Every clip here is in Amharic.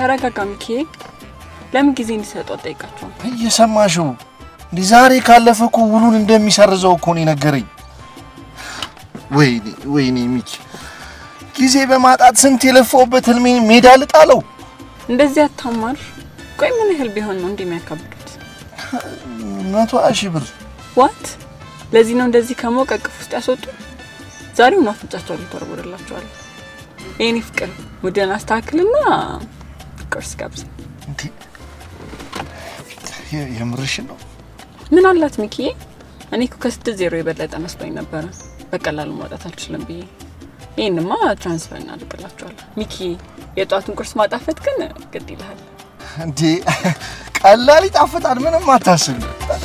ተረጋጋ ሚኪዬ። ለምን ጊዜ እንዲሰጡ አጠይቃቸውም? እየሰማሽው እንዲህ ዛሬ ካለፈ እኮ ውሉን እንደሚሰርዘው እኮ ነው የነገረኝ። ወይኔ ወይኔ ሚኪ ጊዜ በማጣት ስንት የለፋውበት ህልሜን ሜዳ ልጣለው። እንደዚህ አታማር። ቆይ ምን ያህል ቢሆን ነው እንዲህ የሚያካብዱት? መቶ ሺህ ብር ዋት ለዚህ ነው እንደዚህ ከሞቀ እቅፍ ውስጥ ያስወጡ። ዛሬውን አፍንጫቸው ሊተወረወርላቸዋል። የኔ ፍቅር ሙድን አስተካክልና ቁርስ ጋብዝ። እንዴ! የ- የምርሽን ነው? ምን አላት ሚኪዬ? እኔ እኮ ከስድስት ዜሮ የበለጠ መስሎኝ ነበረ በቀላሉ ማውጣት አልችልም ብዬ። ይህንማ ትራንስፈር እናደርግላቸዋለን። ሚኪዬ የጠዋቱን ቁርስ ማጣፈጥ ግን ግድ ይልሃል። እንዴ ቀላል ይጣፍጣል። ምንም አታስቢ።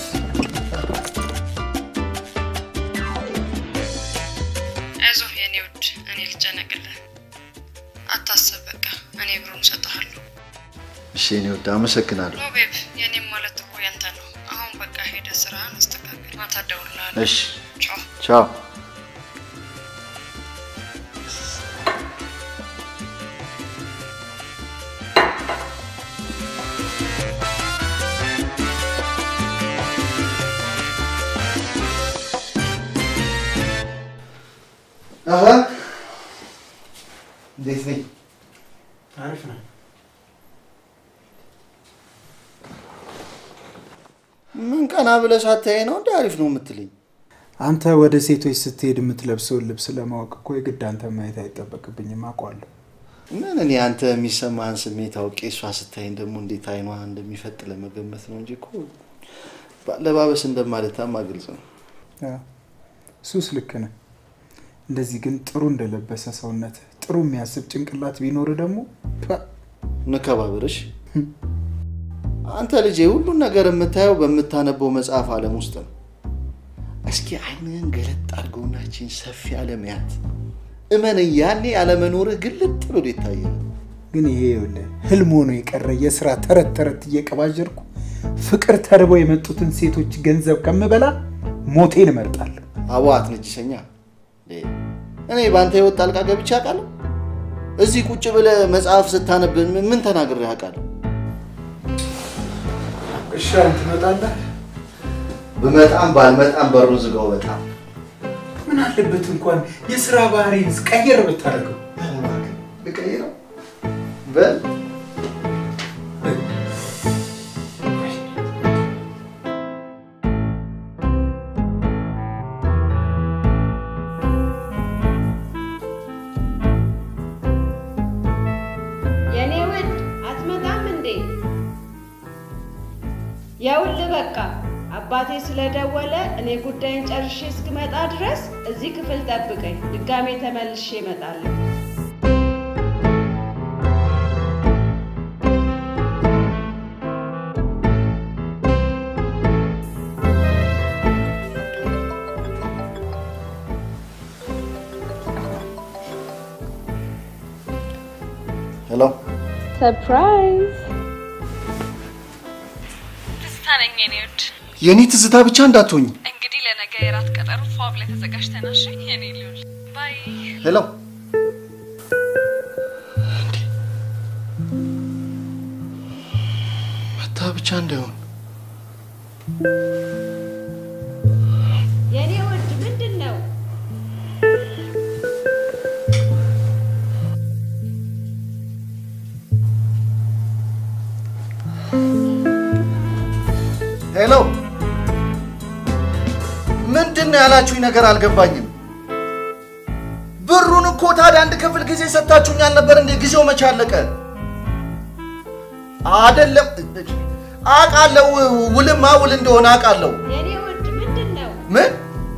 አይዞህ የኔ ውድ፣ እኔ ልጨነቅልህ። አታስብ፣ በቃ እኔ ብሩን እሰጥሃለሁ። እሺ እኔ ወደ አመሰግናለሁ። ኖ ቤብ፣ የኔም ማለት እኮ ያንተ ነው። አሁን በቃ ሄደህ ስራህን አስተካክል። ማታ እደውልልሃለሁ። እሺ ቻው። ቻው። አሀ እንዴት ነኝ? አሪፍ ነው። ምን ቀና ብለህ ሳታየኝ ነው እንደ አሪፍ ነው የምትለኝ? አንተ ወደ ሴቶች ስትሄድ የምትለብሰውን ልብስ ለማወቅ እኮ የግድ አንተ ማየት አይጠበቅብኝም፣ አውቀዋለሁ። ምን እኔ አንተ የሚሰማህን ስሜት አውቄ እሷ ስታይኝ ደግሞ እንዴት አይኗ እንደሚፈጥ ለመገመት ነው እንጂ እኮ በአለባበስ እንደማለታማ ግልጽ ነው። አዎ፣ እሱስ ልክ ነህ። እንደዚህ ግን ጥሩ እንደለበሰ ሰውነት ጥሩ የሚያስብ ጭንቅላት ቢኖር ደግሞ ፓ፣ እንከባበርሽ። አንተ ልጄ ሁሉን ነገር የምታየው በምታነበው መጽሐፍ ዓለም ውስጥ ነው። እስኪ አይንህን ገለጥ አድርገውናችን ሰፊ ዓለም ያት እመነኝ፣ ያኔ ያለመኖርህ ግልጥ ብሎ ይታያል። ግን ይሄ ይኸውልህ ህልም ሆኖ የቀረ የስራ ተረት ተረት እየቀባጀርኩ ፍቅር ተርበው የመጡትን ሴቶች ገንዘብ ከምበላ ሞቴን እመርጣለሁ። አቦ አትነጅሰኛ። እኔ በአንተ ህይወት ጣልቃ ገብቼ አውቃለሁ? እዚህ ቁጭ ብለህ መጽሐፍ ስታነብ ምን ተናግሬ አውቃለሁ? እሺ አሁን ትመጣለህ? ብመጣም ባልመጣም በሩን ዝጋው። በጣም ምን አለበት እንኳን የስራ ባህሪን ቀየር ብታደርገው። ልቀይረው በል የኔ ውድ አትመጣም እንዴ? የውል በቃ አባቴ ስለደወለ እኔ ጉዳይን ጨርሼ እስክመጣ ድረስ እዚህ ክፍል ጠብቀኝ። ድጋሜ ተመልሼ እመጣለሁ። ሄሎ ሰርፕራይዝ! ትዝታ ነኝ የኔ ውድ። የእኔ ትዝታ ብቻ እንዳትሆኝ። እንግዲህ ለነገ የራት ቀጠሮ ፏ ብለህ ተዘጋጅተናል። እሺ የኔ ልውል ባይ። ሄሎ መታ ብቻ እንዳይሆን የኔ ውድ ምንድን ነው? ሄሎ ምንድን ነው ያላችሁኝ ነገር አልገባኝም። ብሩን እኮ ታዲያ አንድ ክፍል ጊዜ ሰጥታችሁኝ አልነበር እንዴ? ጊዜው መቼ አለቀ? አደለም አውቃለሁ፣ ውልማ ውል እንደሆነ አውቃለሁ። የኔ ውድ ምንድን ነው? ምን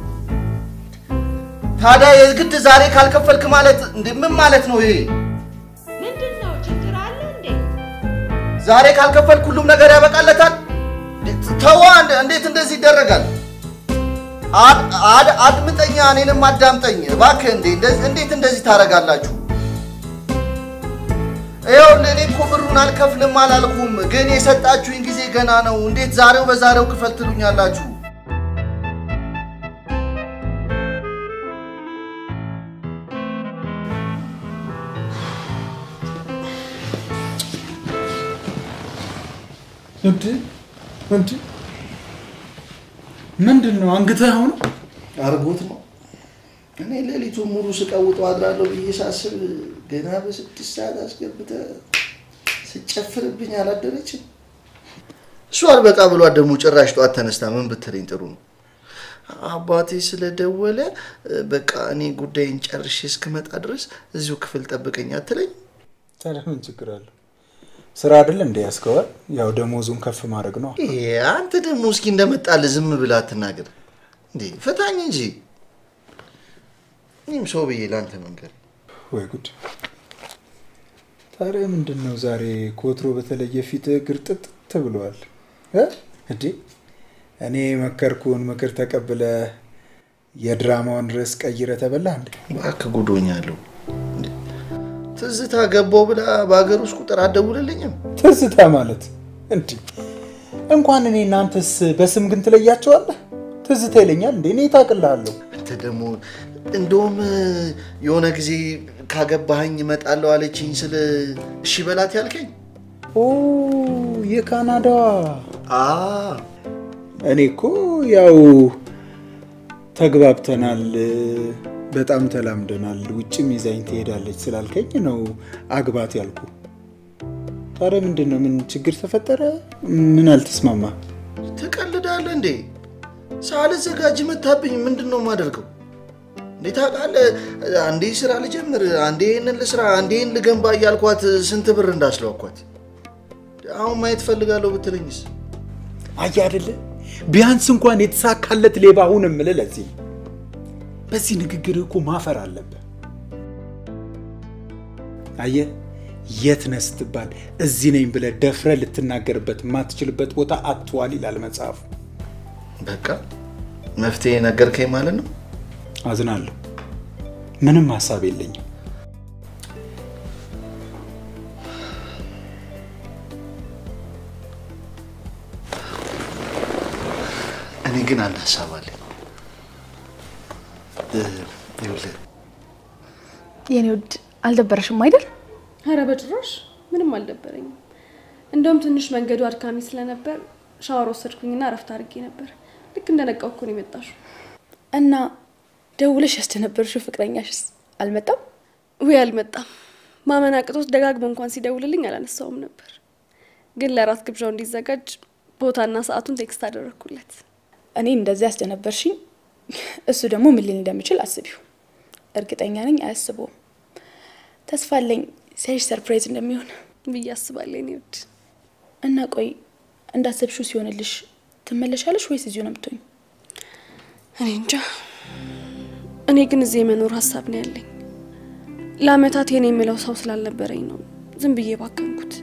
ታዲያ የግድ ዛሬ ካልከፈልክ ማለት እንዴ? ምን ማለት ነው ይሄ? ምንድን ነው? ችግር አለ እንዴ? ዛሬ ካልከፈልክ ሁሉም ነገር ያበቃለታል? ተዋ፣ እንደ- እንዴት እንደዚህ ይደረጋል? አድ- አድ- አድምጠኛ፣ እኔንም አዳምጠኝ እባክህ። እንዴ እንደዚህ- እንዴት እንደዚህ ታደርጋላችሁ? ይኸውልህ እኔ እኮ ብሩን አልከፍልም አላልኩም፣ ግን የሰጣችሁኝ ጊዜ ገና ነው። እንዴት ዛሬው በዛሬው ክፈል ትሉኛላችሁ? እንድ እንድ ምንድን ነው አንግተህ አሁን አርጎት ነው። እኔ ሌሊቱን ሙሉ ስቀውጠው አድራለሁ ብዬ ሳስብ ገና በስድስት ሰዓት አስገብተህ ስጨፍርብኝ አላደረችም። እሱ አልበቃ ብሏት ደግሞ ጭራሽ ጠዋት ተነስታ ምን ብትለኝ ጥሩ ነው አባቴ ስለደወለ በቃ እኔ ጉዳይን ጨርሼ እስክመጣ ድረስ እዚሁ ክፍል ጠብቀኝ አትለኝ? ታዲያ ምን ችግር አለው? ስራ አይደል እንደ ያስከዋል። ያው ደሞዙን ከፍ ማድረግ ነው። ይሄ አንተ ደግሞ እስኪ እንደመጣልህ ዝም ብለህ አትናገር እንዴ፣ ፍታኝ እንጂ እኔም ሰው ብዬ ለአንተ መንገር ወይ ጉድ! ታዲያ ምንድን ነው ዛሬ ከወትሮ በተለየ ፊት ግርጥጥ ብለዋል እ እንዴ እኔ መከርኩን ምክር ተቀብለ የድራማውን ርዕስ ቀይረ ተበላ እንዴ? እባክህ ጉዶኛለሁ። እንዴ፣ ትዝታ ገባው ብላ በሀገር ውስጥ ቁጥር አትደውልልኝም? ትዝታ ማለት እንዴ? እንኳን እኔ እናንተስ በስም ግን ትለያቸዋለህ? ትዝታ ይለኛል እንዴ? እኔ ታቅልሃለሁ። አንተ ደግሞ እንደውም የሆነ ጊዜ ካገባኸኝ እመጣለሁ አለችኝ ስለ እሺ በላት ያልከኝ ኦ የካናዳዋ አ እኔ እኮ ያው ተግባብተናል፣ በጣም ተላምደናል፣ ውጭም ይዛኝ ትሄዳለች ስላልከኝ ነው አግባት ያልኩ። ታዲያ ምንድን ነው? ምን ችግር ተፈጠረ? ምን አልተስማማ? ትቀልዳለህ እንዴ? ሳልዘጋጅ መታብኝ። ምንድን ነው የማደርገው? እንዴ ታውቃለህ፣ አንዴ ስራ ልጀምር፣ አንዴ ይህንን ልስራ፣ አንዴ ይህን ልገንባ እያልኳት ስንት ብር እንዳስለዋኳት። አሁን ማየት ፈልጋለሁ ብትለኝስ? አየህ አይደለ ቢያንስ እንኳን የተሳካለት ሌባ ሁን የምልህ ለዚህ ነው። በዚህ ንግግር እኮ ማፈር አለብህ። አየህ የት ነህ ስትባል እዚህ ነኝ ብለህ ደፍረህ ልትናገርበት የማትችልበት ቦታ አትዋል ይላል መጽሐፉ። በቃ መፍትሄ ነገርከኝ ማለት ነው። አዝናለሁ። ምንም ሀሳብ የለኝም። እኔ ግን አንድ ሀሳብ አለኝ። ይኸውልህ የኔ ውድ አልደበረሽም አይደል? ኧረ በጭራሽ ምንም አልደበረኝም። እንደውም ትንሽ መንገዱ አድካሚ ስለነበር ሻወር ወሰድኩኝና እረፍት አድርጌ ነበር። ልክ እንደነቃው እኮ ነው የመጣሽው። እና ደውለሽ ያስደነበርሽው ፍቅረኛሽስ አልመጣም? ውይ አልመጣም። ማመን አቅቶት ደጋግሞ እንኳን ሲደውልልኝ አላነሳውም ነበር። ግን ለራት ግብዣው እንዲዘጋጅ ቦታና ሰዓቱን ቴክስት አደረግኩለት። እኔ እንደዚህ ያስደነበርሽኝ፣ እሱ ደግሞ ምን ሊል እንደሚችል አስቢው። እርግጠኛ ነኝ አያስበውም። ተስፋ አለኝ ሲያይሽ ሰርፕራይዝ እንደሚሆን ብዬ አስባለሁ የኔ ውድ። እና ቆይ እንዳሰብሽው ሲሆንልሽ ትመለሻለሽ ወይስ እዚሁ ነው የምትሆኝ? እኔ እንጃ። እኔ ግን እዚህ የመኖር ሀሳብ ነው ያለኝ። ለአመታት የኔ የምለው ሰው ስላልነበረኝ ነው ዝም ብዬ ባከንኩት።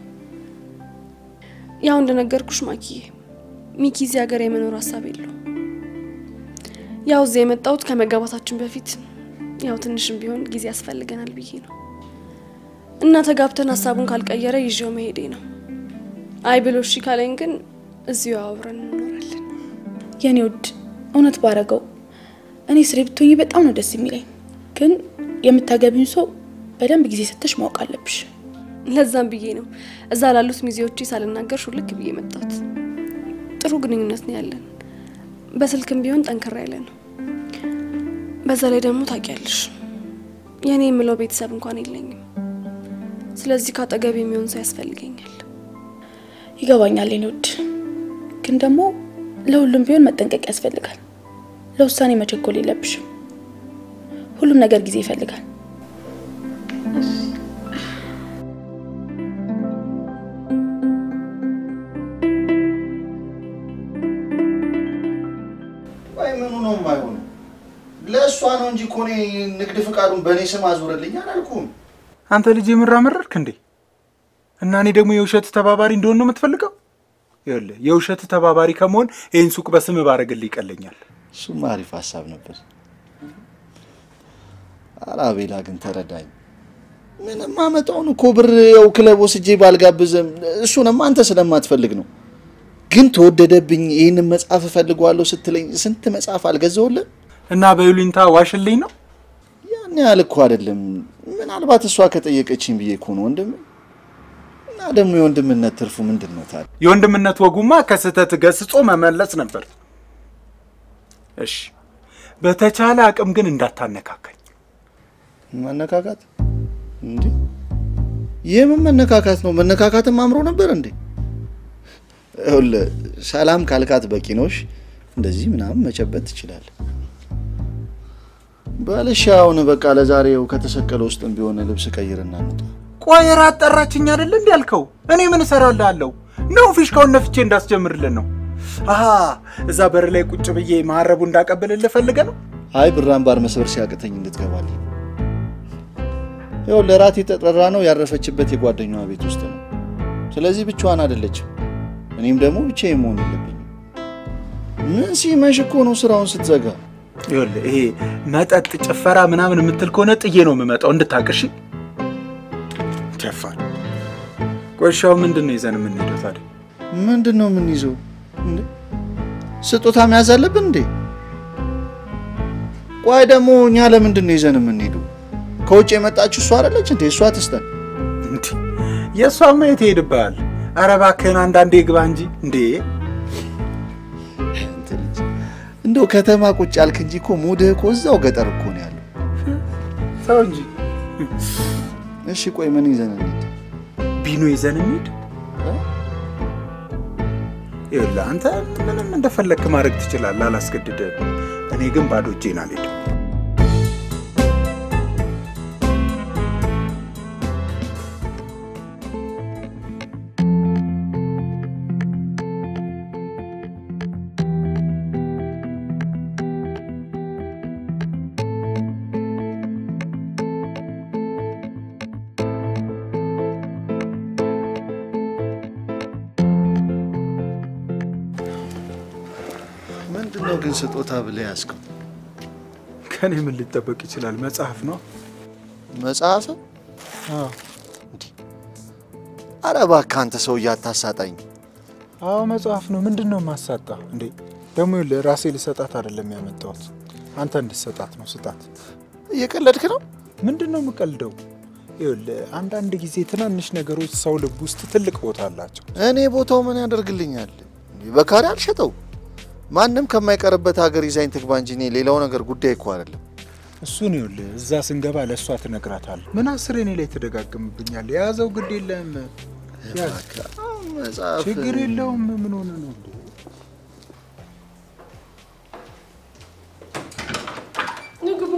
ያው እንደነገርኩሽ ማኪዬ፣ ሚኪ እዚህ ሀገር የመኖር ሀሳብ የለው። ያው እዚህ የመጣሁት ከመጋባታችን በፊት ያው ትንሽም ቢሆን ጊዜ ያስፈልገናል ብዬ ነው እና ተጋብተን ሀሳቡን ካልቀየረ ይዤው መሄዴ ነው። አይ ብሎ እሺ ካለኝ ግን እዚሁ አብረን እንኖራለን። የኔ ውድ እውነት ባረገው እኔ ስሬ ብትሆኝ በጣም ነው ደስ የሚለኝ። ግን የምታገቢውን ሰው በደንብ ጊዜ ሰተሽ ማወቅ አለብሽ። ለዛም ብዬ ነው እዛ ላሉት ሚዜዎቼ ሳልናገር ሹልክ ብዬ መጣሁት። ጥሩ ግንኙነት ነው ያለን፣ በስልክም ቢሆን ጠንከራ ያለ ነው። በዛ ላይ ደግሞ ታውቂያለሽ የእኔ የምለው ቤተሰብ እንኳን የለኝም። ስለዚህ ካጠገብ የሚሆን ሰው ያስፈልገኛል። ይገባኛል የኔ ውድ፣ ግን ደግሞ ለሁሉም ቢሆን መጠንቀቅ ያስፈልጋል። ለውሳኔ መቸኮል የለብሽም። ሁሉም ነገር ጊዜ ይፈልጋል። ወይ ምኑ ነው የማይሆነው? ለእሷ ነው እንጂ እኮ እኔ ንግድ ፍቃዱን በእኔ ስም አዙረልኝ አላልኩም። አንተ ልጅ የምራመረርክ እንዴ? እና እኔ ደግሞ የውሸት ተባባሪ እንደሆን ነው የምትፈልገው? ይኸውልህ የውሸት ተባባሪ ከመሆን ይህን ሱቅ በስም ባረግልህ ይቀለኛል። እሱማ አሪፍ ሀሳብ ነበር። ኧረ አቤላ ግን ተረዳኝ። ምንም አመጣውን እኮ ብር ያው ክለብ ወስጄ ባልጋብዝም እሱንም አንተ ስለማትፈልግ ነው። ግን ተወደደብኝ፣ ይህንን መጽሐፍ እፈልገዋለሁ ስትለኝ ስንት መጽሐፍ አልገዛውልህ? እና በይሉኝታ ዋሽልኝ ነው? ያን ያህል እኮ አይደለም። ምናልባት እሷ ከጠየቀችኝ ብዬ እኮ ነው ወንድም። እና ደግሞ የወንድምነት ትርፉ ምንድን ነው ታዲያ? የወንድምነት ወጉማ ከስህተት ገስጾ መመለስ ነበር። እሺ፣ በተቻለ አቅም ግን እንዳታነካካኝ። መነካካት እንዴ? የምን መነካካት ነው? መነካካትም አምሮ ነበር እንዴ? ይኸውልህ ሰላም ካልካት በቂ ነውሽ። እንደዚህ ምናምን መጨበጥ ትችላለህ። በልሽ አሁን በቃ ለዛሬው ከተሰቀለ ውስጥም ቢሆን ልብስ ቀይርና እንውጣ። ቆይ ራት ጠራችኝ አይደል እንዲ ያልከው? እኔ ምን እሰራልሃለሁ ነው? ፊሽካውን ነፍቼ እንዳስጀምርልን ነው? አሀ እዛ በር ላይ ቁጭ ብዬ ማረቡ እንዳቀብልልህ ፈልገህ ነው? አይ ብራን ባር መስበር ሲያቅተኝ እንድትገባልኝ። ይኸውልህ እራት የተጠራ ነው ያረፈችበት የጓደኛዋ ቤት ውስጥ ነው። ስለዚህ ብቻዋን አይደለችም። እኔም ደግሞ ብቻዬን መሆን የለብኝም። ምን ሲመሽ እኮ ነው ስራውን ስትዘጋ። ይኸውልህ ይሄ መጠጥ፣ ጭፈራ ምናምን የምትል ከሆነ ጥዬ ነው የምመጣው እንድታቅሽ። ጀፋር ቆሻው ምንድን ነው ይዘን የምንሄደው ታዲያ? ምንድን ነው የምንይዘው? እንዴ ስጦታ መያዝ አለብን እንዴ? ቆይ ደግሞ እኛ ለምንድን ነው ይዘን የምንሄደው? ከውጭ የመጣችው እሷ አይደለች እንዴ? እሷ ትስተን። እንዴ የእሷማ የት ይሄድብሃል? ኧረ እባክህን አንዳንዴ ግባ እንጂ እንዴ። እንትን እንጂ እንደው ከተማ ቁጭ አልክ እንጂ እኮ ሙድህ እኮ እዛው ገጠር እኮ ነው ያለው። ተው እንጂ እሺ ቆይ ምን ይዘን እንሂድ? ቢኖ ይዘን እንሂድ። ይኸውልህ አንተ ምንም እንደፈለግክ ማድረግ ትችላለህ፣ አላስገድድህም። እኔ ግን ባዶ እጄን አልሄድም። ምንድን ነው ግን ስጦታ ብለህ ያዝከው? ከኔ ምን ሊጠበቅ ይችላል? መጽሐፍ ነው። መጽሐፍ? አረ እባክህ አንተ ሰውዬ አታሳጣኝ። አዎ መጽሐፍ ነው። ምንድን ነው ማሳጣ እንዴ? ደግሞ ይኸውልህ ራሴ ልሰጣት አይደለም ያመጣሁት፣ አንተ እንድሰጣት ነው። ስጣት። እየቀለድክ ነው? ምንድን ነው የምቀልደው? ይኸውልህ አንዳንድ ጊዜ ትናንሽ ነገሮች ሰው ልብ ውስጥ ትልቅ ቦታ አላቸው። እኔ ቦታው ምን ያደርግልኛል? በካሪ አልሸጠው። ማንም ከማይቀርበት ሀገር ይዛኝ ትግባ እንጂ እኔ ሌላው ነገር ጉዳይ እኮ አይደለም። እሱን ይኸውልህ እዛ ስንገባ ለእሷ ትነግራታለህ። ምን አስር እኔ ላይ ትደጋግምብኛል። የያዘው ግድ የለም ያዝ። መጽሐፍ ችግር የለውም። ምን ሆነ ነው እንዴ? ንግቡ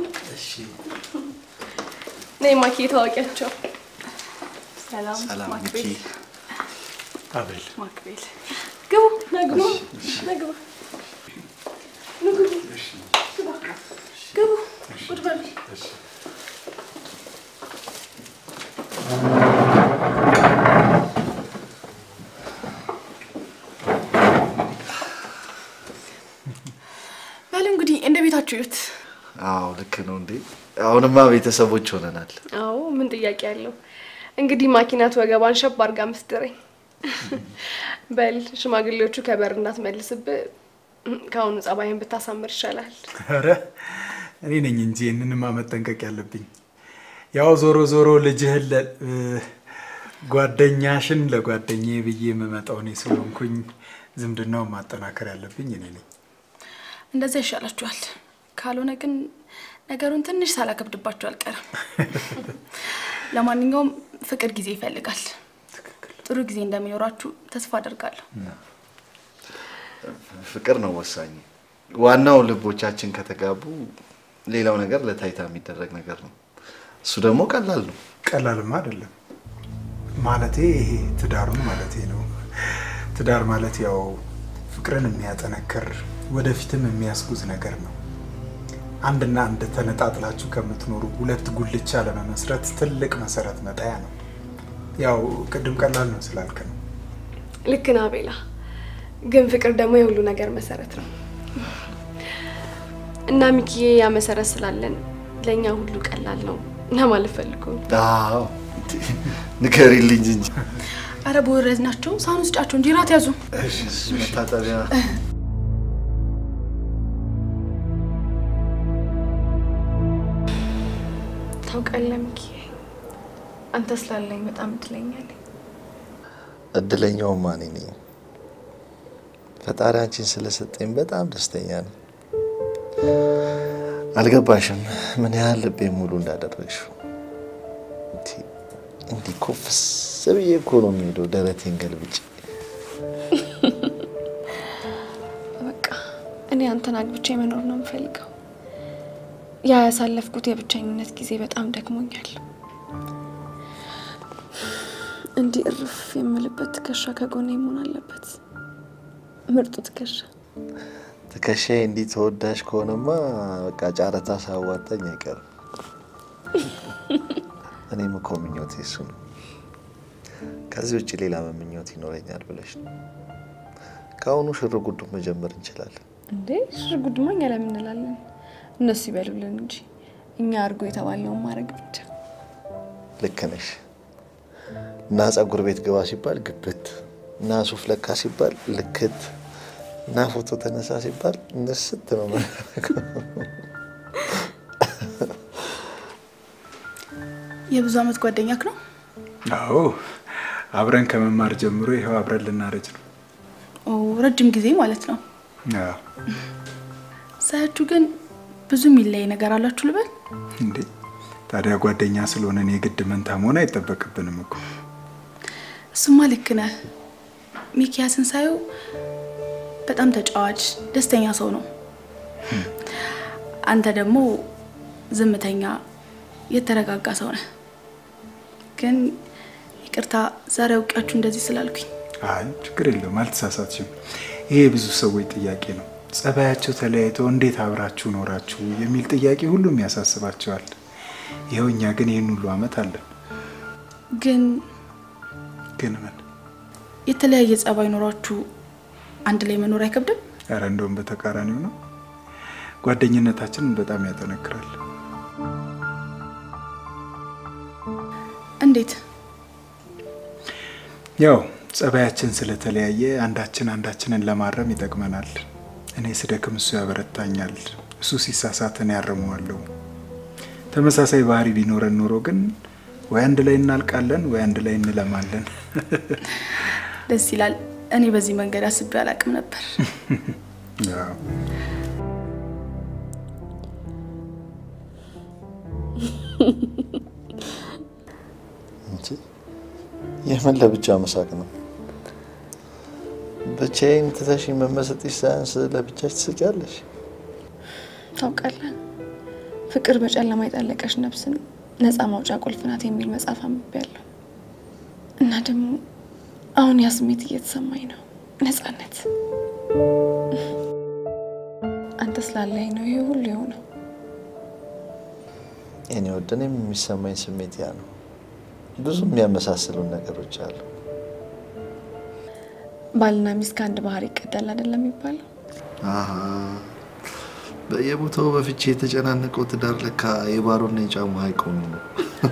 ነይ ማኪ ታዋቂያቸው ሰላም ሰላም ማክቤል ሚኪ። አቤል ማክቤል ግቡ ነግቡ ነግቡ ንግቡ ግባ ግቡ ቁጭ በሉ በሉ እንግዲህ እንደ ቤታችሁ እዩት። አዎ ልክ ነው እንዴ። አሁንማ ቤተሰቦች ሆነናል። አዎ ምን ጥያቄ አለው እንግዲህ ማኪናት ወገቧን ሸብ አርጋ ምስድረኝ በል ሽማግሌዎቹ ከበር እንዳትመልስብህ ከአሁኑ ጸባይን ብታሳምር ይሻላል ኧረ እኔ ነኝ እንጂ ይህንንማ መጠንቀቅ ያለብኝ። ያው ዞሮ ዞሮ ልጅህን ለ- እ፣ ጓደኛሽን ለጓደኛዬ ብዬ የምመጣው እኔ ስለሆንኩኝ ዝምድናውን ማጠናከር ያለብኝ እኔ ነኝ። እንደዛ ይሻላችኋል። ካልሆነ ግን ነገሩን ትንሽ ሳላከብድባችሁ አልቀርም። ለማንኛውም ፍቅር ጊዜ ይፈልጋል። ጥሩ ጊዜ እንደሚኖራችሁ ተስፋ አደርጋለሁ። ፍቅር ነው ወሳኝ። ዋናው ልቦቻችን ከተጋቡ ሌላው ነገር ለታይታ የሚደረግ ነገር ነው። እሱ ደግሞ ቀላል ነው። ቀላልማ አይደለም ማለቴ ይሄ ትዳሩን ማለቴ ነው። ትዳር ማለት ያው ፍቅርን የሚያጠነክር ወደፊትም የሚያስጉዝ ነገር ነው። አንድና አንድ ተነጣጥላችሁ ከምትኖሩ ሁለት ጉልቻ ለመመስረት ትልቅ መሰረት መጣያ ነው። ያው ቅድም ቀላል ነው ስላልክ ነው። ልክ ነህ አቤላ ግን ፍቅር ደግሞ የሁሉ ነገር መሰረት ነው እና ሚኪዬ ያ መሰረት ስላለን ለእኛ ሁሉ ቀላል ነው ለማለት ፈልጎ ነው። አዎ ንገሪልኝ እንጂ አረ በወረድ ናቸው ሳህን ውስጫቸው እንጂ ራት ያዙ። መታጠቢያ ታውቃለህ ሚኪዬ አንተ ስላለኝ በጣም እድለኛ ነኝ። እድለኛውማ እኔ ነኝ። ፈጣሪ አንቺን ስለሰጠኝ በጣም ደስተኛ ነኝ። አልገባሽም ምን ያህል ልቤ ሙሉ እንዳደረግሽው። እንዲ- እንዲህ ኮፍስ ብዬ እኮ ነው የሚሄደው ደረቴን ገልብጬ። በቃ እኔ አንተን አግብቼ መኖር ነው የምፈልገው። ያ ያሳለፍኩት የብቸኝነት ጊዜ በጣም ደክሞኛል። እንዲህ እርፍ የምልበት ትከሻ ከጎኔ መሆን አለበት። ምርጡ ትከሻ። ትከሻዬ እንዲህ ተወዳጅ ከሆነማ በቃ ጨረታ ሳዋጣኝ አይቀርም። እኔም እኮ ምኞቴ እሱ ነው። ከዚህ ውጭ ሌላ ምኞት ይኖረኛል ብለሽ ነው? ከአሁኑ ሽር ጉዱ መጀመር እንችላለን። እንዴ ሽር ጉድማ እኛ ለምን እንላለን? እነሱ ይበሉልን እንጂ እኛ አድርጎ የተባለውን ማድረግ ብቻ። ልክ ነሽ። እና ጸጉር ቤት ግባ ሲባል ግብት፣ እና ሱፍ ለካ ሲባል ልክት፣ እና ፎቶ ተነሳ ሲባል እንስት ነው የምናደርገው። የብዙ አመት ጓደኛክ ነው? አዎ አብረን ከመማር ጀምሮ ይኸው አብረን ልናረጅ ነው። ኦ ረጅም ጊዜ ማለት ነው። አዎ። ሳያችሁ ግን ብዙ የሚለይ ነገር አላችሁ ልበል? እንዴ ታዲያ ጓደኛ ስለሆነን የግድ መንታ መሆን አይጠበቅብንም እኮ። እሱማ ልክ ነህ። ሚኪያስን ሳየው በጣም ተጫዋች፣ ደስተኛ ሰው ነው። አንተ ደግሞ ዝምተኛ፣ የተረጋጋ ሰው ነህ። ግን ይቅርታ ዛሬ አውቂያችሁ እንደዚህ ስላልኩኝ። አይ ችግር የለውም አልተሳሳትሽም። ይሄ የብዙ ሰዎች ጥያቄ ነው። ጸባያቸው ተለያይተው እንዴት አብራችሁ ኖራችሁ የሚል ጥያቄ ሁሉም ያሳስባቸዋል። ይኸው እኛ ግን ይህን ሁሉ አመት አለን። ግን ግን ምን የተለያየ ጸባይ ኖሯችሁ አንድ ላይ መኖር አይከብድም? ኧረ እንደውም በተቃራኒው ነው። ጓደኝነታችንን በጣም ያጠነክራል። እንዴት? ያው ጸባያችን ስለተለያየ አንዳችን አንዳችንን ለማረም ይጠቅመናል። እኔ ስደክም እሱ ያበረታኛል፣ እሱ ሲሳሳት እኔ ያርመዋለሁ። ተመሳሳይ ባህሪ ቢኖረን ኖሮ ግን ወይ አንድ ላይ እናልቃለን ወይ አንድ ላይ እንለማለን። ደስ ይላል። እኔ በዚህ መንገድ አስቤ አላቅም ነበር። ያው እንጂ የምን ለብቻ መሳቅ ነው? ብቻዬን ትተሽኝ መመሰጥሽ ሳያንስ ለብቻሽ ትስቂያለሽ። ታውቃለህ፣ ፍቅር በጨለማ የጠለቀች ነፍስን ነፃ ማውጫ ቁልፍ ናት የሚል መጽሐፍ አንብቤያለሁ እና ደግሞ አሁን ያ ስሜት እየተሰማኝ ነው። ነፃነት። አንተ ስላለኝ ነው ይሄ ሁሉ የሆነው። የኔ ወድ እኔም የሚሰማኝ ስሜት ያ ነው። ብዙ የሚያመሳስሉን ነገሮች አሉ። ባልና ሚስት ከአንድ ባህር ይቀዳል አይደለም የሚባለው? አሀ፣ በየቦታው በፍቼ የተጨናነቀው ትዳር ለካ የባሮና የጫሙ ሀይቅ ሆኖ ነው።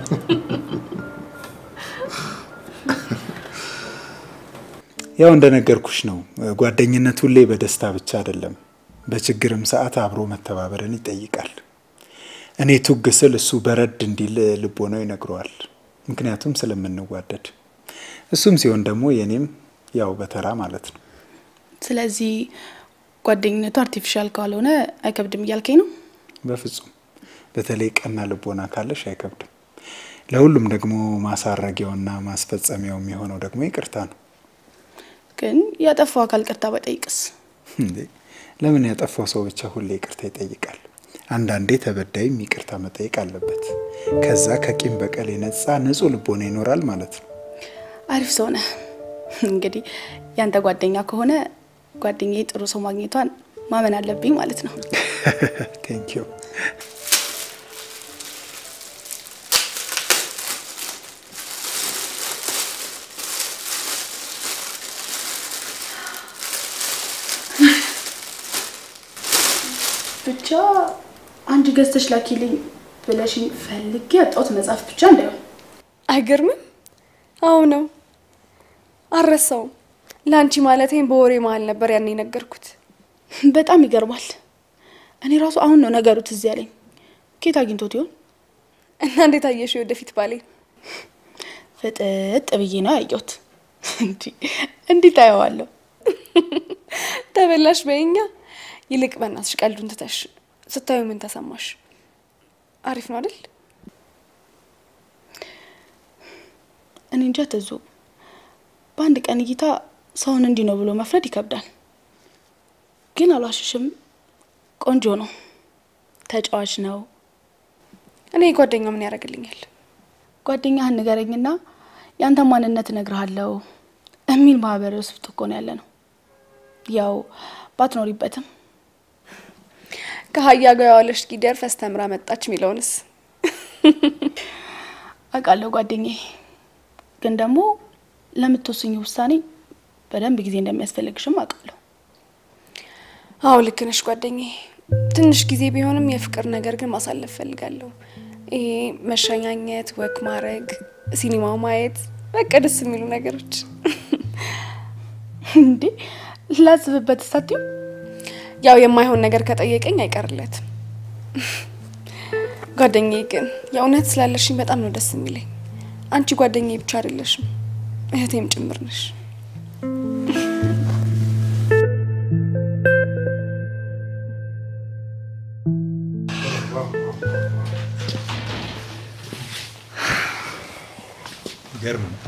ያው እንደነገርኩሽ ነው። ጓደኝነት ሁሌ በደስታ ብቻ አይደለም፣ በችግርም ሰዓት አብሮ መተባበርን ይጠይቃል። እኔ ቱግ ስል እሱ በረድ እንዲል ልቦናው ይነግረዋል፣ ምክንያቱም ስለምንዋደድ። እሱም ሲሆን ደግሞ የኔም ያው በተራ ማለት ነው። ስለዚህ ጓደኝነቱ አርቲፊሻል ካልሆነ አይከብድም እያልከኝ ነው? በፍጹም በተለይ ቀና ልቦና ካለሽ አይከብድም። ለሁሉም ደግሞ ማሳረጊያውና ማስፈጸሚያው የሚሆነው ደግሞ ይቅርታ ነው። ግን ያጠፋው አካል ቅርታ በጠይቅስ? እንዴ ለምን ያጠፋው ሰው ብቻ ሁሌ ይቅርታ ይጠይቃል? አንዳንዴ ተበዳይም ይቅርታ መጠየቅ አለበት። ከዛ ከቂም በቀል የነጻ ንጹሕ ልቦና ይኖራል ማለት ነው። አሪፍ ሰው ነህ። እንግዲህ ያንተ ጓደኛ ከሆነ ጓደኛዬ ጥሩ ሰው ማግኘቷን ማመን አለብኝ ማለት ነው። ቴንክ ዩ። ብቻ አንድ ገዝተሽ ላኪልኝ ብለሽኝ ፈልጌ ያጣሁት መጽሐፍ ብቻ እንዳይሆን። አይገርምም? አዎ ነው። አልረሳውም። ለአንቺ ማለቴን በወሬ መሀል ነበር ያን የነገርኩት። በጣም ይገርማል። እኔ ራሱ አሁን ነው ነገሩ ትዝ ያለኝ። ኬት አግኝቶት ይሆን? እና እንዴት አየሽ ወደፊት ባሌ? ፍጥጥ ብዬ ነው ያየሁት። እንዲህ እንዲህ ታየዋለሁ። ተበላሽ በይኛ። ይልቅ በእናትሽ ቀልዱን ትተሽ ስታዩ ምን ተሰማሽ? አሪፍ ነው አይደል? እኔ እንጃ ትዙ፣ በአንድ ቀን እይታ ሰውን እንዲህ ነው ብሎ መፍረድ ይከብዳል። ግን አልዋሽሽም፣ ቆንጆ ነው፣ ተጫዋች ነው። እኔ ጓደኛው ምን ያደርግልኛል? ጓደኛህን ንገረኝና የአንተ ማንነት እነግርሃለሁ የሚል ማህበረሰብ ውስጥ እኮ ነው ያለ ነው። ያው ባትኖሪበትም ከሀያ ጋር የዋለች ጊደር ፈስተምራ መጣች የሚለውንስ አውቃለሁ ጓደኛዬ። ግን ደግሞ ለምትወስኝ ውሳኔ በደንብ ጊዜ እንደሚያስፈልግሽም አውቃለሁ። አዎ ልክ ነሽ ጓደኛዬ። ትንሽ ጊዜ ቢሆንም የፍቅር ነገር ግን ማሳለፍ ፈልጋለሁ። ይሄ መሸኛኘት፣ ወክ ማድረግ፣ ሲኒማ ማየት፣ በቃ ደስ የሚሉ ነገሮች። እንዴ ላስብበት ሳትዩ ያው የማይሆን ነገር ከጠየቀኝ አይቀርለትም። ጓደኛዬ ግን የእውነት ስላለሽኝ በጣም ነው ደስ የሚለኝ። አንቺ ጓደኛዬ ብቻ አይደለሽም እህቴም ጭምር ነሽ። ገርም ነው።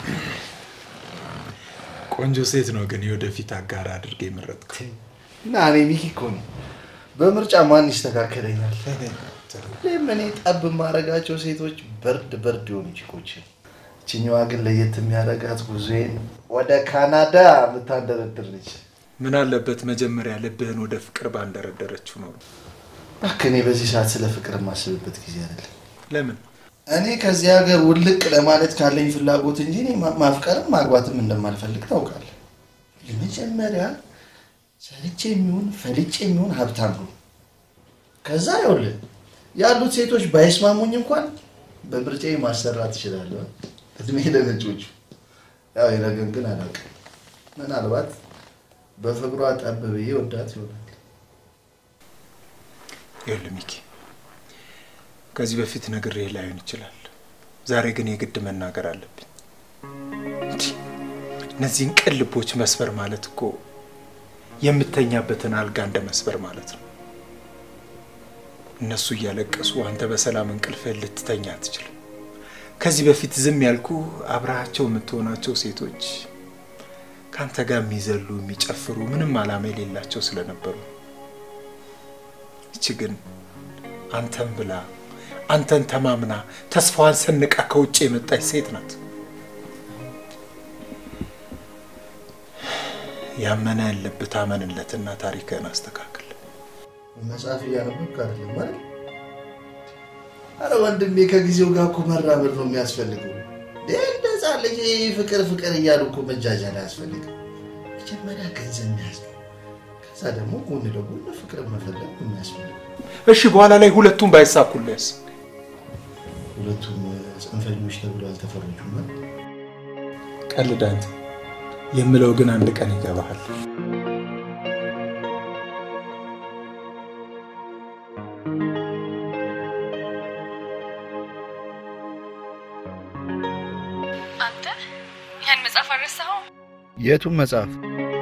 ቆንጆ ሴት ነው ግን የወደፊት አጋር አድርገ የመረጥከው። እና እኔ ሚኪ እኮ ነው በምርጫ ማን ይስተካከለኛል? ሁሌም እኔ ጠብ የማደርጋቸው ሴቶች በርድ በርድ የሆኑ ቺኮች። እችኛዋ ግን ለየት የሚያደርጋት ጉዞዬን ወደ ካናዳ የምታንደረድር ልጅ። ምን አለበት መጀመሪያ ልብህን ወደ ፍቅር ባንደረደረችው ኖሮ። እባክህ እኔ በዚህ ሰዓት ስለ ፍቅር የማስብበት ጊዜ አይደለም። ለምን እኔ ከዚህ ሀገር ውልቅ ለማለት ካለኝ ፍላጎት እንጂ እኔ ማ- ማፍቀርም ማግባትም እንደማልፈልግ ታውቃለህ። የመጀመሪያ ሰርቼ የሚሆን ፈልጬ የሚሆን ሀብታም ነው። ከዛ ይኸውልህ ያሉት ሴቶች ባይስማሙኝ እንኳን በምርጫዬ ማሰራት እችላለሁ። እድሜ ለነጮቹ። ያው የነገን ግን አላውቅም። ምናልባት በፍቅሯ ጠብ ብዬ ወዳት ይሆናል። ይኸውልህ ሚኪ፣ ከዚህ በፊት ነግሬህ ላይሆን ይችላል። ዛሬ ግን የግድ መናገር አለብኝ። እንዲህ እነዚህን ቅን ልቦች መስበር ማለት እኮ የምተኛበትን አልጋ እንደ መስበር ማለት ነው። እነሱ እያለቀሱ አንተ በሰላም እንቅልፍህን ልትተኛ አትችልም። ከዚህ በፊት ዝም ያልኩ አብረሃቸው የምትሆናቸው ሴቶች ከአንተ ጋር የሚዘሉ የሚጨፍሩ፣ ምንም ዓላማ የሌላቸው ስለነበሩ ይቺ ግን አንተን ብላ አንተን ተማምና ተስፋዋን ሰንቃ ከውጭ የመጣች ሴት ናት። ያመነ ያለብህ ታመንለትና ታሪክህን አስተካክል። መጽሐፍ እያነበብክ አይደለም ማለት? አረ ወንድሜ ከጊዜው ጋር እኮ መራመድ ነው የሚያስፈልገው። እንደ እንደዛ ልጅ ፍቅር ፍቅር እያሉ እኮ መጃጃል አያስፈልግም። መጀመሪያ ገንዘብ መያዝ ነው። ከዛ ደግሞ ጎን ለጎን ፍቅር መፈለግ ነው የሚያስፈልገው። እሺ፣ በኋላ ላይ ሁለቱም ባይሳኩልህስ? ሁለቱም ጽንፈኞች ተብሎ አልተፈረጁም ማለት ቀልድ አንተ። የምለው ግን አንድ ቀን ይገባሃል። አንተ ያን መጽሐፍ አልረሳኸው? የቱን መጽሐፍ?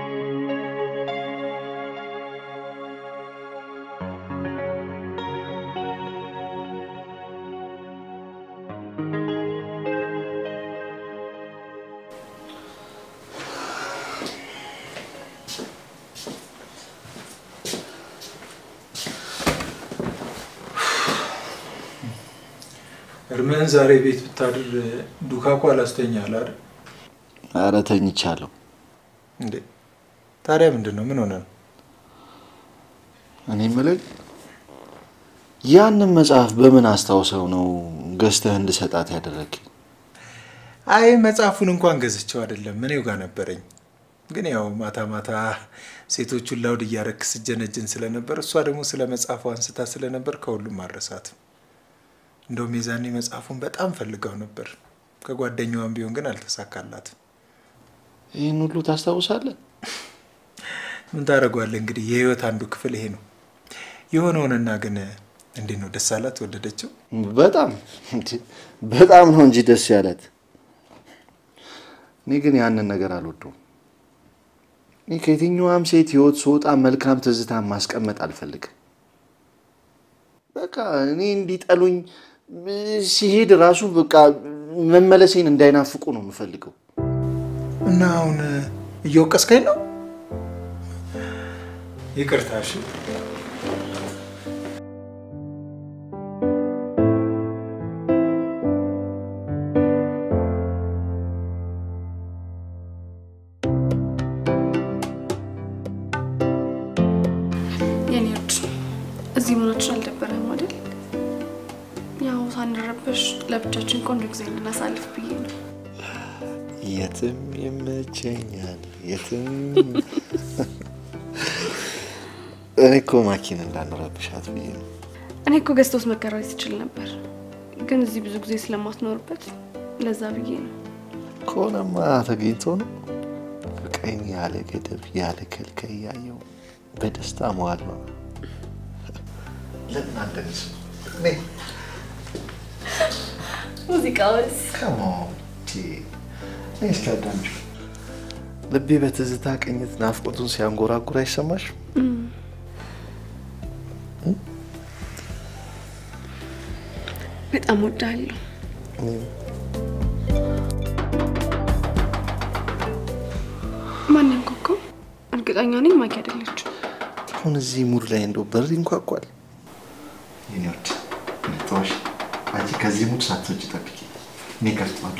እርምህን ዛሬ ቤት ብታድር ዱካኩ አላስተኛል አይደል አረ ተኝቻለሁ። እንዴ? ታዲያ ምንድን ነው? ምን ሆነ ነው? እኔ የምልህ ያንን መጽሐፍ በምን አስታውሰው ነው ገዝተህ እንድሰጣት ያደረግኝ? አይ መጽሐፉን እንኳን ገዝቼው አይደለም እኔው ጋር ነበረኝ። ግን ያው ማታ ማታ ሴቶቹን ላውድ እያረክ ስጀነጅን ስለነበር እሷ ደግሞ ስለ መጽሐፉ አንስታ ስለነበር ከሁሉም አልረሳትም። እንደውም የዛኔ መጽሐፉን በጣም ፈልገው ነበር። ከጓደኛዋን ቢሆን ግን አልተሳካላትም። ይህን ሁሉ ታስታውሳለህ? ምን ታደርገዋለህ እንግዲህ የህይወት አንዱ ክፍል ይሄ ነው። የሆነውንና ግን እንዴት ነው ደስ አላት? ወደደችው? በጣም እንዴ፣ በጣም ነው እንጂ ደስ ያለት። እኔ ግን ያንን ነገር አልወደውም። እኔ ከየትኛዋም ሴት ህይወት ስወጣ መልካም ትዝታ ማስቀመጥ አልፈልግም። በቃ እኔ እንዲጠሉኝ ሲሄድ ራሱ በቃ መመለሴን እንዳይናፍቁ ነው የምፈልገው። እና አሁን እየወቀስከኝ ነው? ይቅርታ እሺ። የኔ ውድ እዚህ መሆናችን አልደበረም አይደል? ያው ሳንረበሽ ለብቻችን ቆንጆ ጊዜ እናሳልፍ ብዬ ነው። የትም ይመቸኛል፣ የትም እኔ እኮ ማኪን እንዳንረብሻት ብዬ ነው። እኔ እኮ ገዝቶስ መከራየት ትችል ነበር፣ ግን እዚህ ብዙ ጊዜ ስለማትኖርበት ለዛ ብዬ ነው። ከሆነማ ተገኝቶ ነው ፍቅሬን ያለ ገደብ ያለ ከልከይ እያየው በደስታ መዋል ነው። ለምን አንደንስ? ሙዚቃውስ እስኪያዳምጪው ልቤ በትዝታ ቅኝት ናፍቆቱን ሲያንጎራጉር አይሰማሽ? በጣም ወዳለሁ። ማን ያንኳኳው? እርግጠኛ ነኝ ማኪ አይደለችም። አሁን እዚህ ሙድ ላይ እንደው በር ይንኳኳል። የኔ ወድ ተወሽ፣ አንቺ ከዚህ ሙድ ሳትወጪ ጠብቂ፣ እኔ እከፍተዋለሁ።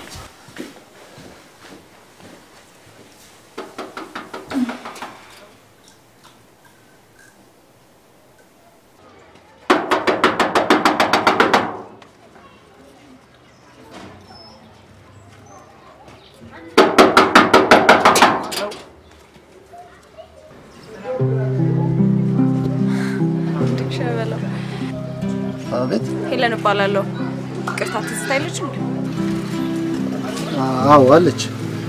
ሸበለው አቤት። ሄለን እባላለሁ። ይቅርታ ትዝታ አይለች እንዴ? አዎ አለች።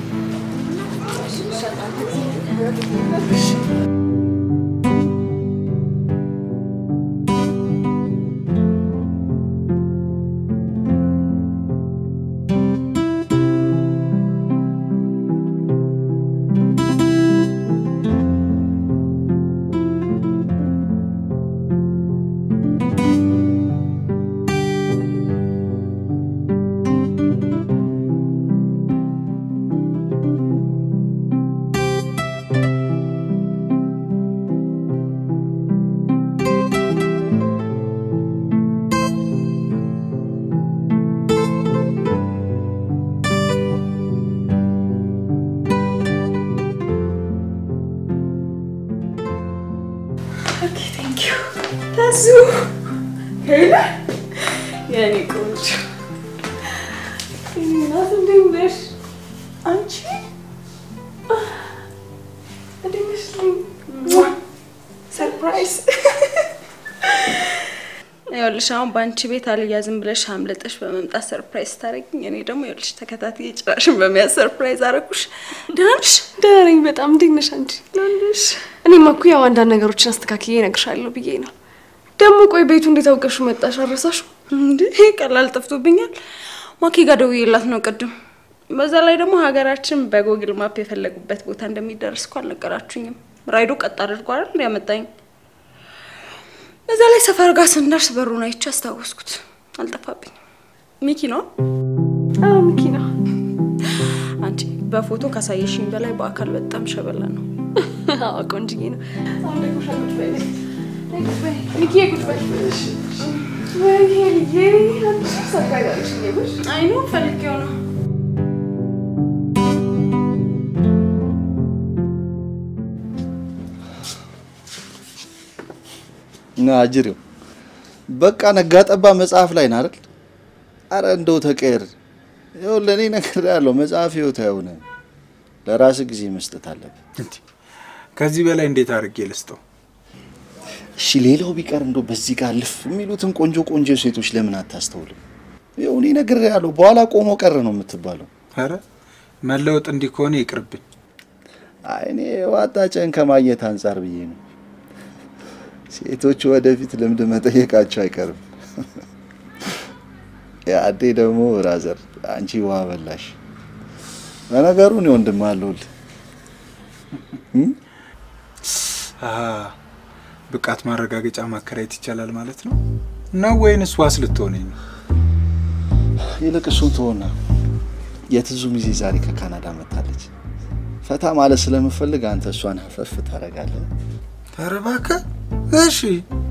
ተሱ ሄለን የኔ ቆንጆ የኔ ናት። እንዴት ነሽ አንቺ? እንዴት ነሽ? ሰርፕራይዝ ይኸውልሽ አሁን በአንቺ ቤት አልያዝም ብለሽ አምልጠሽ በመምጣት ሰርፕራይዝ ታደርጊኝ፣ እኔ ደግሞ ይኸውልሽ ተከታትዬ ጭራሽን በመያዝ ሰርፕራይዝ አደረኩሽ። ደህና ነሽ? ደህና ነኝ በጣም። እንዴት ነሽ አንቺ? ደህና እኔማ እኮ ያው አንዳንድ ነገሮችን አስተካክዬ እነግርሻለሁ ብዬ ነው። ደግሞ ቆይ ቤቱ እንዴት አውቀሽው መጣሽ? አረሳሽው? እንዴ ቀላል ጠፍቶብኛል። ማኪ ጋር ደውዬላት ነው ቅድም። በዛ ላይ ደግሞ ሀገራችን በጎግል ማፕ የፈለጉበት ቦታ እንደሚደርስ እኮ አልነገራችሁኝም። ራይዶ ቀጥ አድርጎ አይደል እንዲያመጣኝ። በዛ ላይ ሰፈር ጋር ስንደርስ በሩን አይቼ አስታወስኩት። አልጠፋብኝም። ሚኪ ነው አዎ ሚኪ ነው። አንቺ በፎቶ ካሳየሽኝ በላይ በአካል በጣም ሸበላ ነው። አዎ ቆንጅዬ ነው። አሁን ደግሞ ሻቁጭ በይ ቁጭ በይ ሚኪ ቁጭ በይ። ወይኔ ልዬ አንቺ ሰርጋጋለሽ ይብሽ አይኑ ፈልጌው ነው። እና አጅሬው በቃ ነጋ ጠባ መጽሐፍ ላይ ናል። አረ እንደው ተቀየር። ይኸው ለእኔ ነገር ያለው መጽሐፍ ህይወት አይሆነ ለራስ ጊዜ መስጠት አለብን። እንዴ፣ ከዚህ በላይ እንዴት አድርጌ ልስጠው? እሺ ሌላው ቢቀር እንደው በዚህ ጋር ልፍ የሚሉትን ቆንጆ ቆንጆ ሴቶች ለምን አታስተውልም? ይኸው እኔ ነገር ያለው በኋላ ቆሞ ቀረ ነው የምትባለው። ኧረ መለወጥ እንዲህ ከሆነ ይቅርብኝ። አይ እኔ ዋጣጨን ከማየት አንጻር ብዬ ነው። ሴቶች ወደፊት ልምድ መጠየቃቸው አይቀርም። ያዴ ደግሞ ብራዘር አንቺ ውሃ በላሽ። ለነገሩ እኔ ወንድም አለሁልህ። አሀ፣ ብቃት ማረጋገጫ ማከራየት ይቻላል ማለት ነው ነው ወይንስ ዋስ ልትሆነኝ ነው? ይልቅ እሱን ትሆና የትዙ ሚዜ ዛሬ ከካናዳ መጥታለች። ፈታ ማለት ስለምፈልግ አንተ እሷን ሀፈፍ ታደርጋለህ። ኧረ እባክህ እሺ።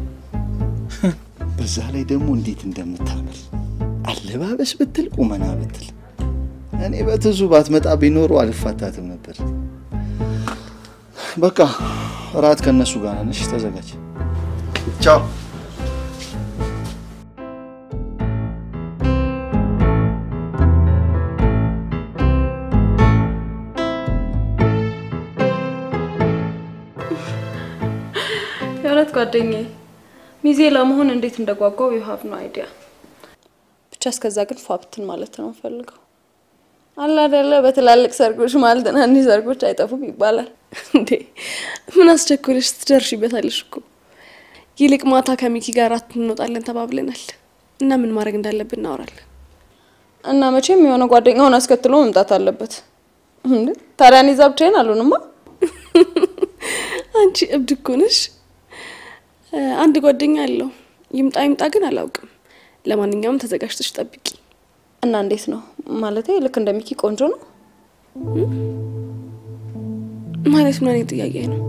በዛ ላይ ደግሞ እንዴት እንደምታምር አለባበስ ብትል ቁመና ብትል እኔ በትዙ ባትመጣ ቢኖሩ አልፋታትም ነበር። በቃ እራት ከነሱ ጋር ነሽ፣ ተዘጋጅ። ቻው። የእውነት ጓደኛዬ ሚዜ ለመሆን እንዴት እንደጓጓው ዩ ሀቭ ኖ አይዲያ። ብቻ እስከዛ ግን ፏብትን ማለት ነው ፈልገው አለ አይደለ። በትላልቅ ሰርጎች ማለት ትናንሽ ሰርጎች አይጠፉም ይባላል። እንዴ ምን አስቸኮለሽ? ትደርሺበታለሽ እኮ። ይልቅ ማታ ከሚኪ ጋር አራት እንወጣለን ተባብለናል እና ምን ማድረግ እንዳለብን እናወራለን። እና መቼም የሆነ ጓደኛውን አስከትሎ መምጣት አለበት። እንዴ ታዲያ እኔ እዛ ብቻዬን አልሆንማ። አንቺ እብድ እኮ ነሽ። አንድ ጓደኛ አለው። ይምጣ ይምጣ ግን አላውቅም። ለማንኛውም ተዘጋጅተሽ ጠብቂ። እና እንዴት ነው ማለቴ? ልክ እንደ ሚኪ ቆንጆ ነው ማለት ምን አይነት ጥያቄ ነው?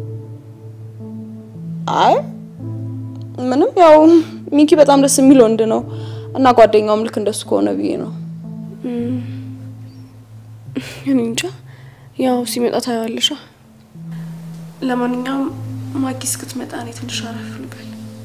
አይ ምንም፣ ያው ሚኪ በጣም ደስ የሚል ወንድ ነው እና ጓደኛውም ልክ እንደሱ ከሆነ ብዬ ነው። እኔ እንጃ፣ ያው ሲመጣ ታየዋለሻ። ለማንኛውም ማጊ እስክትመጣ እኔ ትንሽ አረፍ ልበል።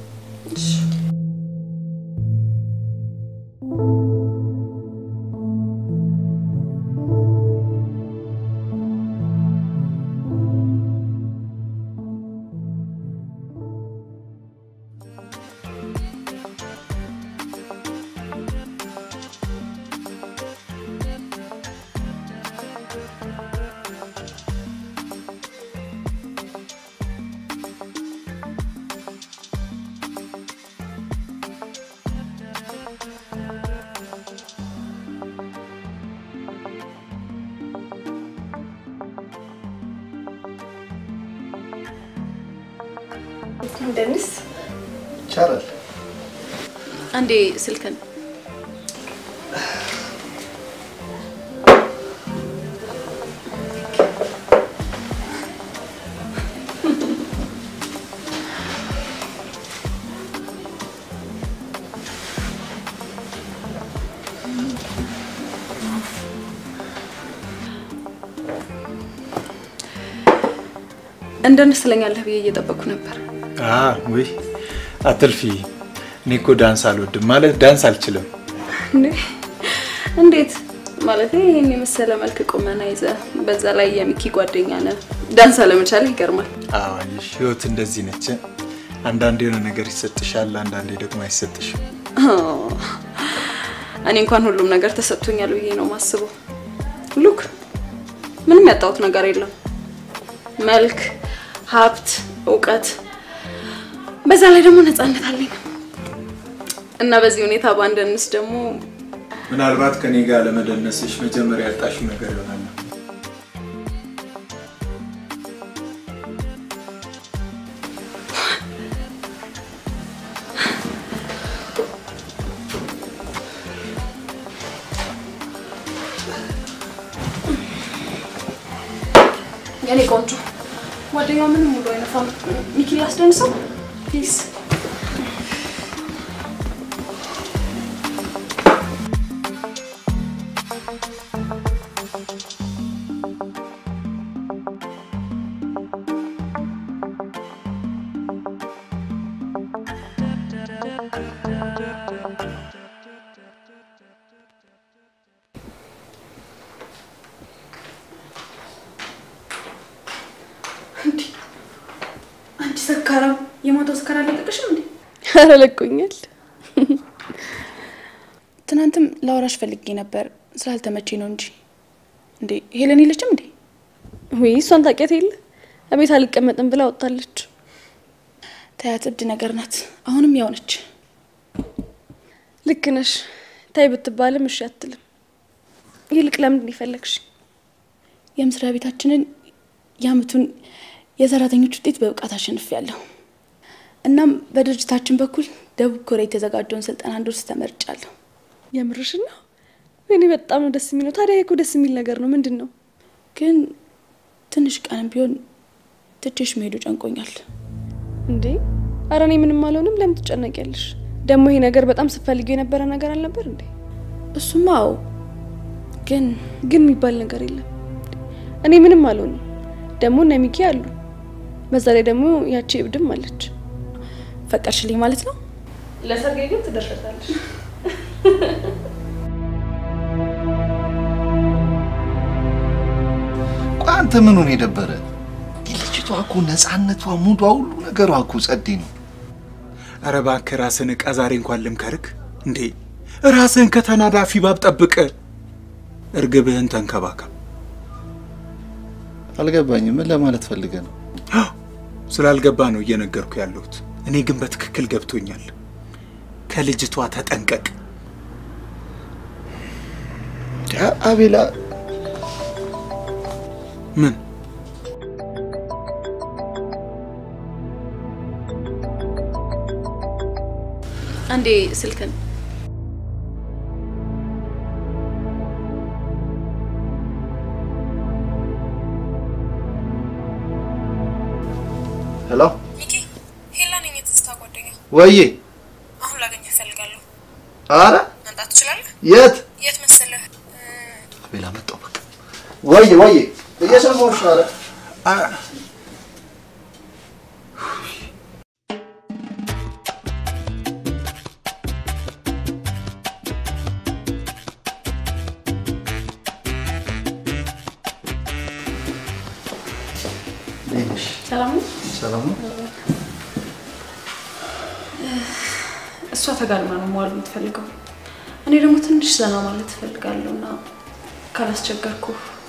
ደንስ ይቻላል። አንዴ ስልክን እንደንስ ትለኛለህ ብዬ እየጠበቅኩ ነበር። ውይ አትልፊ። እኔ እኮ ዳንስ አልወድም ማለት ዳንስ አልችልም። እንዴ እንዴት ማለት ይህን የመሰለ መልክ ቁመና ይዘ በዛ ላይ የሚኪ ጓደኛ ነህ፣ ዳንስ አለመቻልህ ይገርማል። አዋይሽ ህይወት እንደዚህ ነች። አንዳንዴ የሆነ ነገር ይሰጥሻል፣ አንዳንዴ ደግሞ አይሰጥሽም። እኔ እንኳን ሁሉም ነገር ተሰጥቶኛል ብዬ ነው ማስበው። ሉክ ምንም ያጣሁት ነገር የለም። መልክ፣ ሀብት፣ እውቀት፣ በዛ ላይ ደግሞ ነፃነት አለኝ እና በዚህ ሁኔታ ባንደንስ ደግሞ ምናልባት ከኔ ጋር ለመደነስሽ መጀመሪያ ያጣሽው ነገር ይሆናል። የኔ ቆንጆ ጓደኛው ምንም ሙሉ አይነፋም። ሚኪ ላስደንሰው ፒስ አንቺ ሰካራም የማታው ሰካራ አለቀቅሽም እንዴ? ኧረ ለቆኛል። ትናንትም ላወራሽ ፈልጌ ነበር ስላልተመቼ ነው እንጂ። እንዴ ሄለን የለችም እንዴ? ወይ እሷን ታውቂያት የለ እቤት አልቀመጥም ብላ ወጣለች። ታያት እብድ ነገር ናት። አሁንም ያው ነች። ልክ ነሽ። ታይ ብትባልም እሺ አትልም። ይልቅ ለምንድን የፈለግሽ? የመስሪያ ቤታችንን የአመቱን የሰራተኞች ውጤት በብቃት አሸንፊያለሁ። እናም በድርጅታችን በኩል ደቡብ ኮሪያ የተዘጋጀውን ስልጠና እንድወስድ ተመርጫለሁ። የምርሽን ነው? እኔ በጣም ነው ደስ የሚለው። ታዲያ እኮ ደስ የሚል ነገር ነው። ምንድን ነው? ግን ትንሽ ቀንም ቢሆን ትቼሽ መሄዱ ጨንቆኛል። እንዴ አረ እኔ ምንም አልሆንም። ለምን ትጨነቂያለሽ? ደግሞ ይሄ ነገር በጣም ስትፈልጊው የነበረ ነገር አልነበር እንዴ? እሱማ አዎ፣ ግን ግን የሚባል ነገር የለም። እኔ ምንም አልሆንም። ደግሞ እነ ሚኪ አሉ። በዛ ላይ ደግሞ ያቺ እብድም አለች። ፈቀድሽልኝ ማለት ነው? ለሰርጌ ግን ትደርሻታለሽ። ቆይ አንተ ምኑን የደበረ? ልጅቷ እኮ ነፃነቷ፣ ሙዷ፣ ሁሉ ነገሯ እኮ ጸዴ ነው። ኧረ እባክህ ራስህን ዕቃ ዛሬ እንኳን ልምከርክ እንዴ! ራስህን ከተናዳፊ ባብ ጠብቅ። እርግብህን ተንከባከብ። አልገባኝም። ምን ለማለት ፈልገ ነው? ስላልገባ ነው እየነገርኩ ያለሁት። እኔ ግን በትክክል ገብቶኛል። ከልጅቷ ተጠንቀቅ። አ- አቤላ ምን አንዴ ስልክን ሄሎ፣ ሚኪ ሄላ ነኝ፣ የትዝታ ጓደኛ። ወዬ። አሁን ላገኘህ እፈልጋለሁ። አረ መምጣት ትችላለህ? የት? የት መሰለህ? አቤላ መጣሁ። በቃ ወዬ፣ ወዬ፣ እየሰማሁሽ ነው። አረ እንዴት ነሽ? ሰላም ነው? ሰላም ነው? እሷ ተጋድማ ነው መዋል የምትፈልገው። እኔ ደግሞ ትንሽ ዘና ማለት እፈልጋለሁ እና ካላስቸገርኩ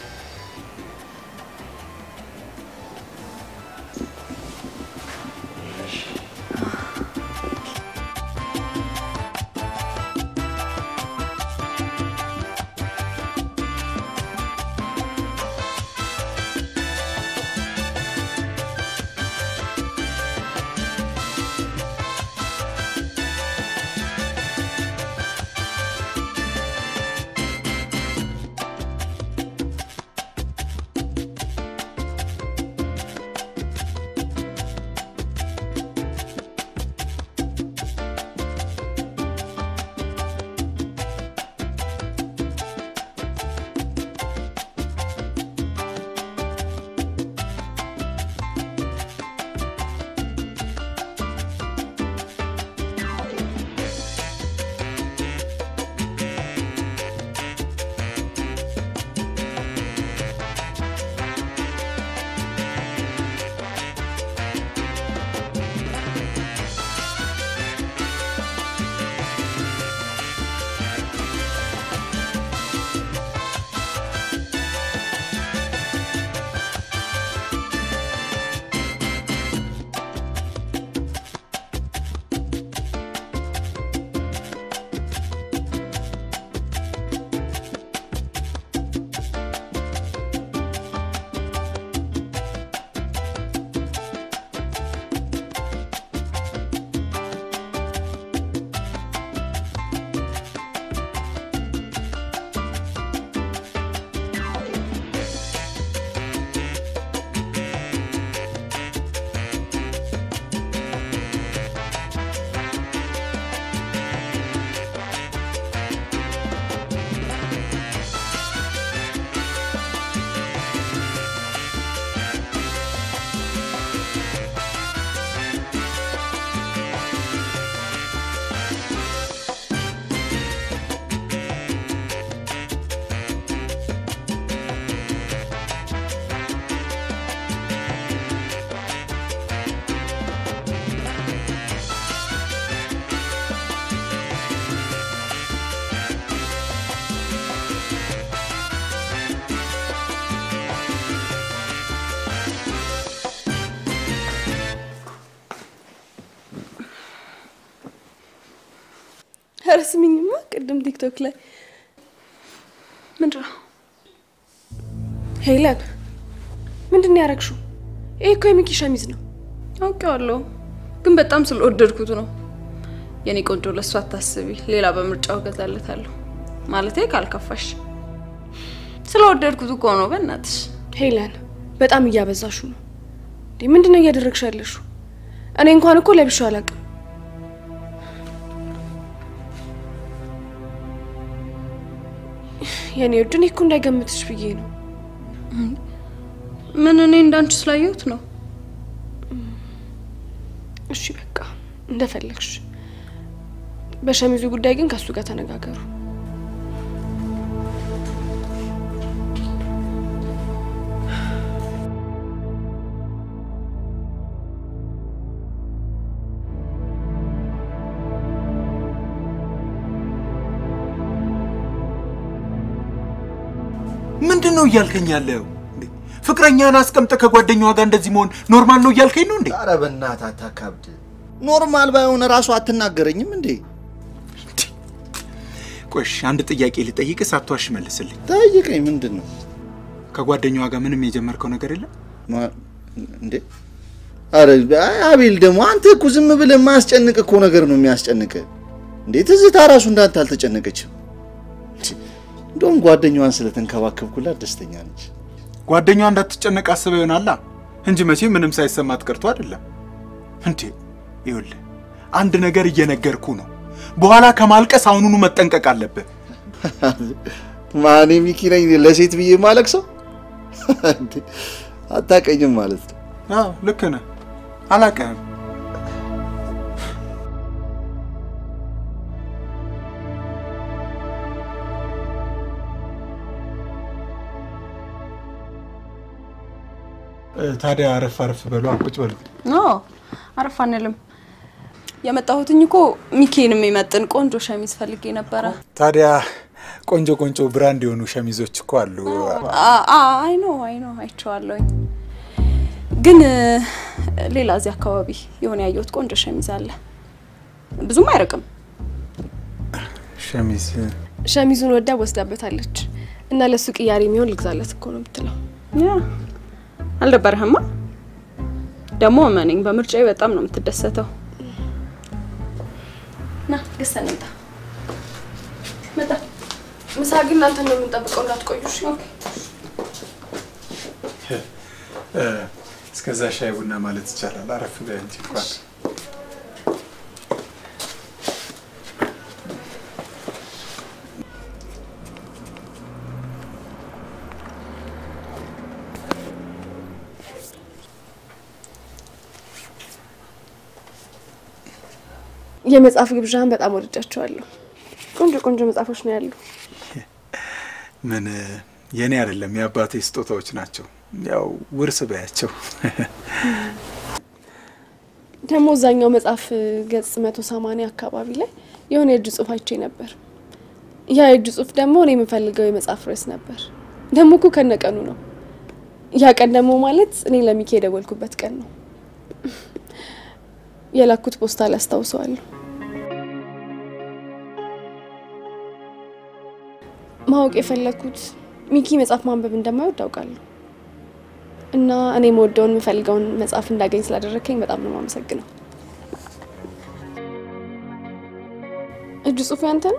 ኧረ ስሚኝማ ቅድም ቲክቶክ ላይ ምንድን ነው ሄለን ምንድን ነው ያደረግሽው? ይህ እኮ የሚኪ ሸሚዝ ነው። አውቄዋለሁ፣ ግን በጣም ስለወደድኩት ነው። የኔ ቆንጆ ለእሱ አታስቢ፣ ሌላ በምርጫው እገዛለታለሁ። ማለቴ ካልከፋሽ ስለወደድኩት እኮ ነው። በእናትሽ ሄለን በጣም እያበዛሹ ነው። እንዴ ምንድን ነው እያደረግሽ ያለሽው? እኔ እንኳን እኮ ለብሼው አላውቅም። የኔ ውድ እኔ እኮ እንዳይገምትሽ ብዬ ነው። ምን እኔ እንዳንቺ ስላየሁት ነው። እሺ በቃ እንደፈለግሽ። በሸሚዙ ጉዳይ ግን ከሱ ጋር ተነጋገሩ። ምንድን ነው እያልከኝ ያለው? እንዴ ፍቅረኛን አስቀምጠ ከጓደኛዋ ጋር እንደዚህ መሆን ኖርማል ነው እያልከኝ ነው እንዴ? ኧረ በእናትህ አታካብድ። ኖርማል ባይሆን እራሱ አትናገረኝም እንዴ? ቆሽ አንድ ጥያቄ ልጠይቅ፣ ሳትዋሽ መልስልኝ። ጠይቀኝ። ምንድን ነው ከጓደኛዋ ጋር ምንም የጀመርከው ነገር የለም? ማ- እንዴ? አረ አይ አቤል ደግሞ አንተ እኮ ዝም ብለህ የማያስጨንቅ እኮ ነገር ነው የሚያስጨንቅ። እንዴ ትዝታ ራሱ እንዳንተ አልተጨነቀችም። እንዴ፣ እንደውም ጓደኛዋን ስለተንከባከብኩላት ደስተኛ ነች። ጓደኛዋ እንዳትጨነቅ አስበው ይሆናላ እንጂ መቼ ምንም ሳይሰማት ቀርቶ አይደለም። እንዴ ይኸውልህ አንድ ነገር እየነገርኩ ነው። በኋላ ከማልቀስ አሁኑኑ መጠንቀቅ አለብህ። ማኔ ሚኪ ነኝ ለሴት ብዬ ማለቅ ሰው አታቀኝም ማለት ነው። አዎ ልክ ነህ፣ አላውቅህም። ታዲያ አረፍ አረፍ በሉ፣ ቁጭ በሉ። ኖ አረፍ አንልም። የመጣሁትኝ እኮ ሚኪን የሚመጥን ቆንጆ ሸሚዝ ፈልጌ ነበረ። ታዲያ ቆንጆ ቆንጆ ብራንድ የሆኑ ሸሚዞች እኮ አሉ። አይ ኖ አይ ኖ አይቼዋለሁኝ፣ ግን እ፣ ሌላ እዚህ አካባቢ የሆነ ያየሁት ቆንጆ ሸሚዝ አለ። ብዙም አይርቅም። ሸሚዝ ሸሚዙን ወዳ ወስዳበታለች እና ለሱ ቅያሬ የሚሆን ልግዛለት እኮ ነው የምትለው። ያ አልደበረህማ? ደግሞ እመነኝ በምርጫዬ በጣም ነው የምትደሰተው። ና ገዝተን እንምጣ። መጣ ምሳ ግን እናንተ ነው የምንጠብቀው፣ እንዳትቆዩ እሺ? እስከዛ ሻይ ቡና ማለት ይቻላል። አረፍ በይ እንጂ እንኳን የመጽሐፍ ግብዣን በጣም ወድጃቸዋለሁ። ቆንጆ ቆንጆ መጽሐፎች ነው ያሉ። ምን የኔ አይደለም የአባቴ ስጦታዎች ናቸው። ያው ውርስ በያቸው። ደግሞ እዛኛው መጽሐፍ ገጽ መቶ ሰማንያ አካባቢ ላይ የሆነ የእጅ ጽሁፍ አይቼ ነበር። ያ የእጅ ጽሁፍ ደግሞ እኔ የምፈልገው የመጽሐፍ ርዕስ ነበር። ደግሞ እኮ ከነቀኑ ነው። ያ ቀን ደግሞ ማለት እኔ ለሚኪ የደወልኩበት ቀን ነው። የላኩት ፖስታ ላይ አስታውሰዋለሁ። ማወቅ የፈለግኩት ሚኪ መጽሐፍ ማንበብ እንደማይወድ አውቃለሁ እና እኔ የምወደውን የምፈልገውን መጽሐፍ እንዳገኝ ስላደረግከኝ በጣም ነው የማመሰግነው። እጅ ጽሁፉ ያንተ ነው?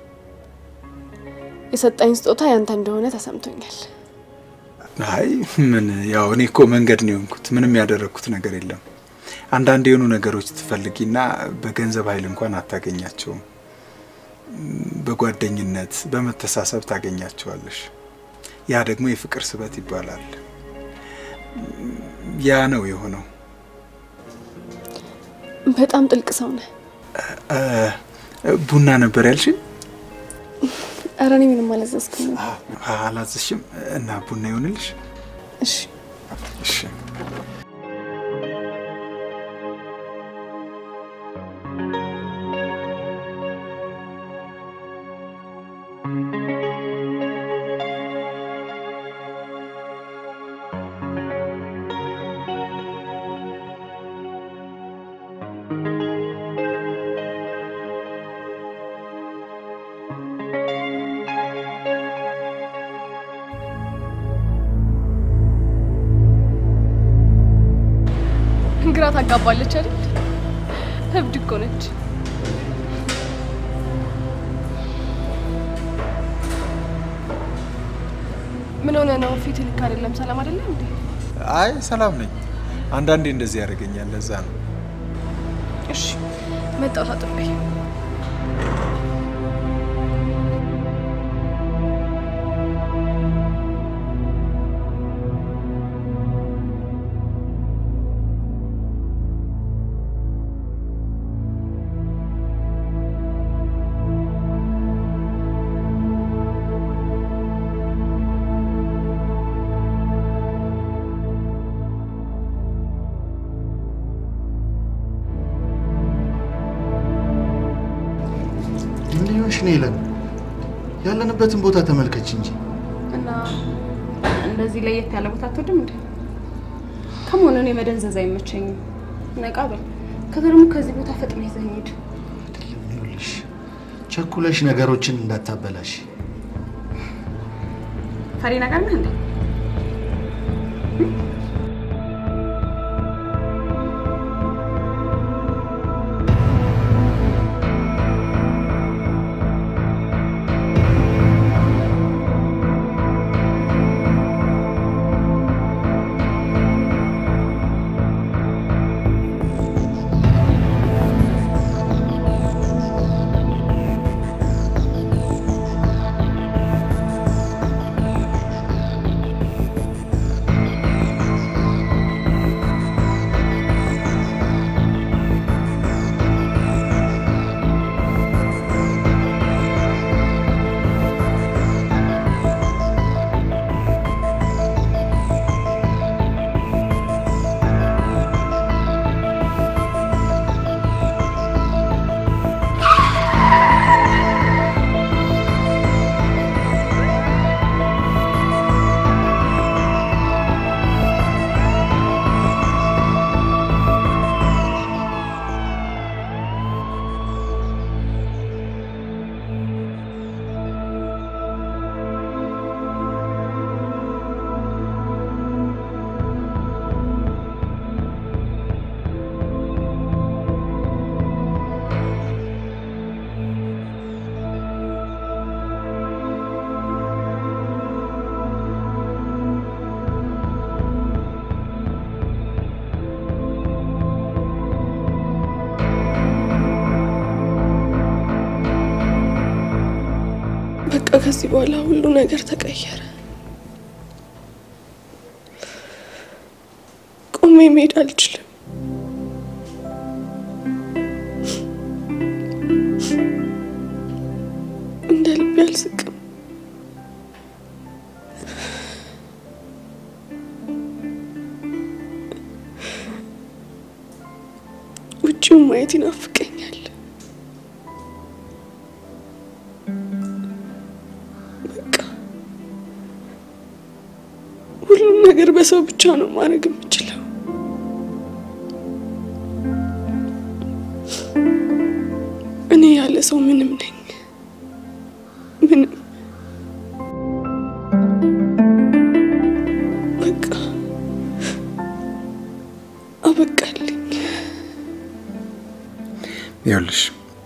የሰጠኝ ስጦታ ያንተ እንደሆነ ተሰምቶኛል። አይ ምን ያው እኔ እኮ መንገድ ነው የሆንኩት። ምንም ያደረግኩት ነገር የለም። አንዳንድ የሆኑ ነገሮች ትፈልጊና በገንዘብ ኃይል እንኳን አታገኛቸውም። በጓደኝነት በመተሳሰብ ታገኛቸዋለሽ። ያ ደግሞ የፍቅር ስበት ይባላል። ያ ነው የሆነው። በጣም ጥልቅ ሰው ነህ። ቡና ነበር ያልሽኝ? ኧረ እኔ ምንም አላዘዝኩም። አላዘሽም? እና ቡና ይሆንልሽ? እሺ እሺ። ግራ ታጋባለች አይደል? እብድ እኮ ነች። ምን ሆነ ነው? ፊት ልክ አይደለም። ሰላም አይደለም እንዴ? አይ ሰላም ነኝ። አንዳንዴ እንደዚህ ያደርገኛል። ለዛ ነው። እሺ መጣሁ ታጥቤ። ምን ሊሆንሽ ነው ይለን? ያለንበትን ቦታ ተመልከች እንጂ እና እንደዚህ ለየት ያለ ቦታ አትወድም እንዴ? ከመሆኑ እኔ መደንዘዝ አይመቸኝም። ነቃ በል። ከዛ ደግሞ ከዚህ ቦታ ፈጥነህ ይዘኸኝ ሂድ። አይደለም። ይኸውልሽ ቸኩለሽ ነገሮችን እንዳታበላሽ። ፈሪ ነገር ነህ እንዴ? በቃ ከዚህ በኋላ ሁሉ ነገር ተቀየረ። ቆሜ መሄድ አልችልም። እንደ ልቤ አልስቅም። ውጭውን ማየት ይናፍቀኛል። በቃ ሁሉም ነገር በሰው ብቻ ነው ማድረግ የምችለው። እኔ ያለ ሰው ምንም ነኝ፣ ምንም በቃ አበቃልኝ። ይኸውልሽ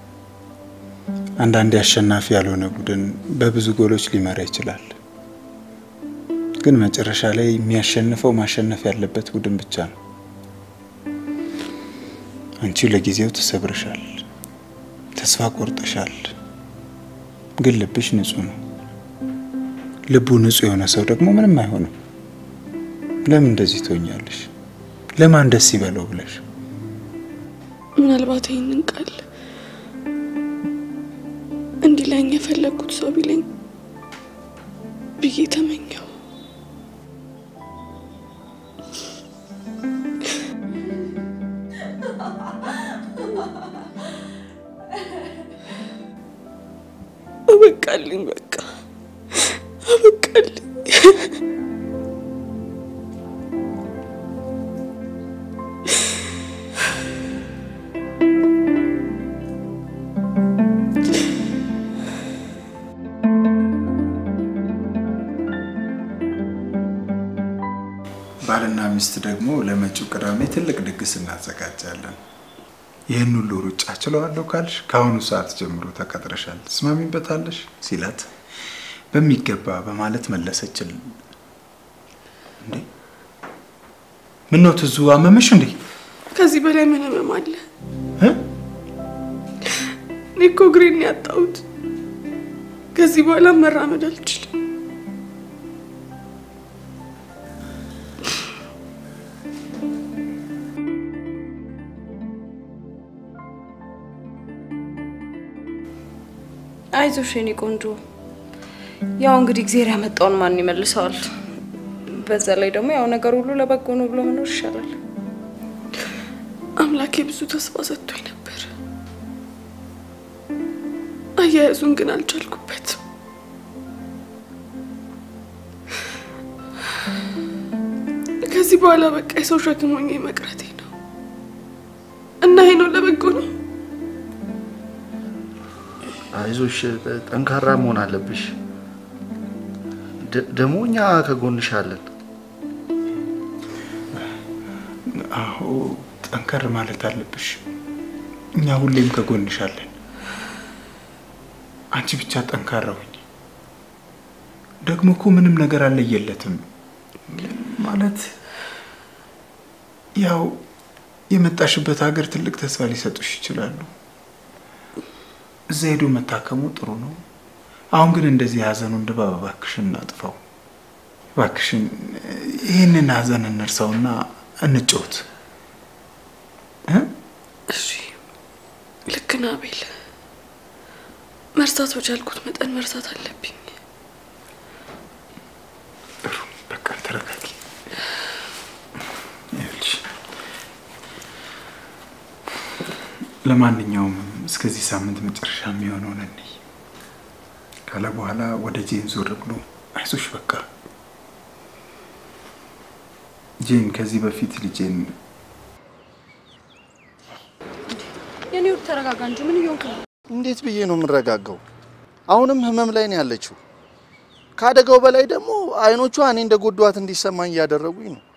አንዳንዴ አሸናፊ ያልሆነ ቡድን በብዙ ጎሎች ሊመራ ይችላል። ግን መጨረሻ ላይ የሚያሸንፈው ማሸነፍ ያለበት ቡድን ብቻ ነው። አንቺ ለጊዜው ተሰብርሻል፣ ተስፋ ቆርጠሻል። ግን ልብሽ ንጹህ ነው። ልቡ ንጹህ የሆነ ሰው ደግሞ ምንም አይሆንም። ለምን እንደዚህ ትሆኛለሽ? ለማን ደስ ይበለው ብለሽ ምናልባት ይህንን ቃል እንዲለኝ የፈለግኩት ሰው ቢለኝ ብዬ ተመኘው። አበቃልኝ፣ በቃ አበቃልኝ። ባልና ሚስት ደግሞ ለመጪው ቅዳሜ ትልቅ ድግስ እናዘጋጃለን። ይህን ሁሉ ሩጫ ችለዋለሁ ካልሽ ከአሁኑ ሰዓት ጀምሮ ተቀጥረሻል፣ ትስማሚበታለሽ ሲላት በሚገባ በማለት መለሰችል። እንዴ ምን ነው ትዙ አመመሽ እንዴ? ከዚህ በላይ ምን ህመም አለ? እ? እኔ እኮ እግሬን ያጣሁት። ከዚህ በኋላ መራመድ አልችልም። አይዞሽ የኔ ቆንጆ። ያው እንግዲህ እግዜር ያመጣውን ማን ይመልሰዋል? በዛ ላይ ደግሞ ያው ነገር ሁሉ ለበጎ ነው ብሎ መኖር ይሻላል። አምላኬ ብዙ ተስፋ ሰጥቶኝ ነበር። አያያዙን ግን አልቻልኩበትም። ከዚህ በኋላ በቃ የሰው ሸክም ሆኜ መቅረቴ ነው እና ይሄ ነው ለበጎ ነው። አይዞሽ፣ ጠንካራ መሆን አለብሽ። ደ- ደግሞ እኛ ከጎንሽ አለን። አዎ ጠንከር ማለት አለብሽ። እኛ ሁሌም ከጎንሻለን። አንቺ ብቻ ጠንካራ ሁኝ። ደግሞ እኮ ምንም ነገር አለየለትም ማለት ያው የመጣሽበት ሀገር ትልቅ ተስፋ ሊሰጡሽ ይችላሉ። እዛ ሄዶ መታከሙ ጥሩ ነው። አሁን ግን እንደዚህ የሀዘኑን ድባብ እባክሽን እናጥፋው። እባክሽን ይህንን ሀዘን እንርሳውና እንጫወት እ? እሺ ልክ ነህ አቤል። መርሳት በቻልኩት መጠን መርሳት አለብኝ። ጥሩ በቃ ተረጋጊ። ይኸውልሽ ለማንኛውም እስከዚህ ሳምንት መጨረሻ የሚሆነውን እንይ ካለ በኋላ ወደ ጄን ዞር ብሎ አይዞሽ በቃ ጄን ከዚህ በፊት ልጄን የኔ ውድ ተረጋጋ እንጂ ምን እየሆንክ ነው? እንዴት ብዬ ነው የምረጋጋው? አሁንም ህመም ላይ ነው ያለችው። ከአደጋው በላይ ደግሞ አይኖቿ እኔ እንደ ጎዷት እንዲሰማኝ እያደረጉኝ ነው።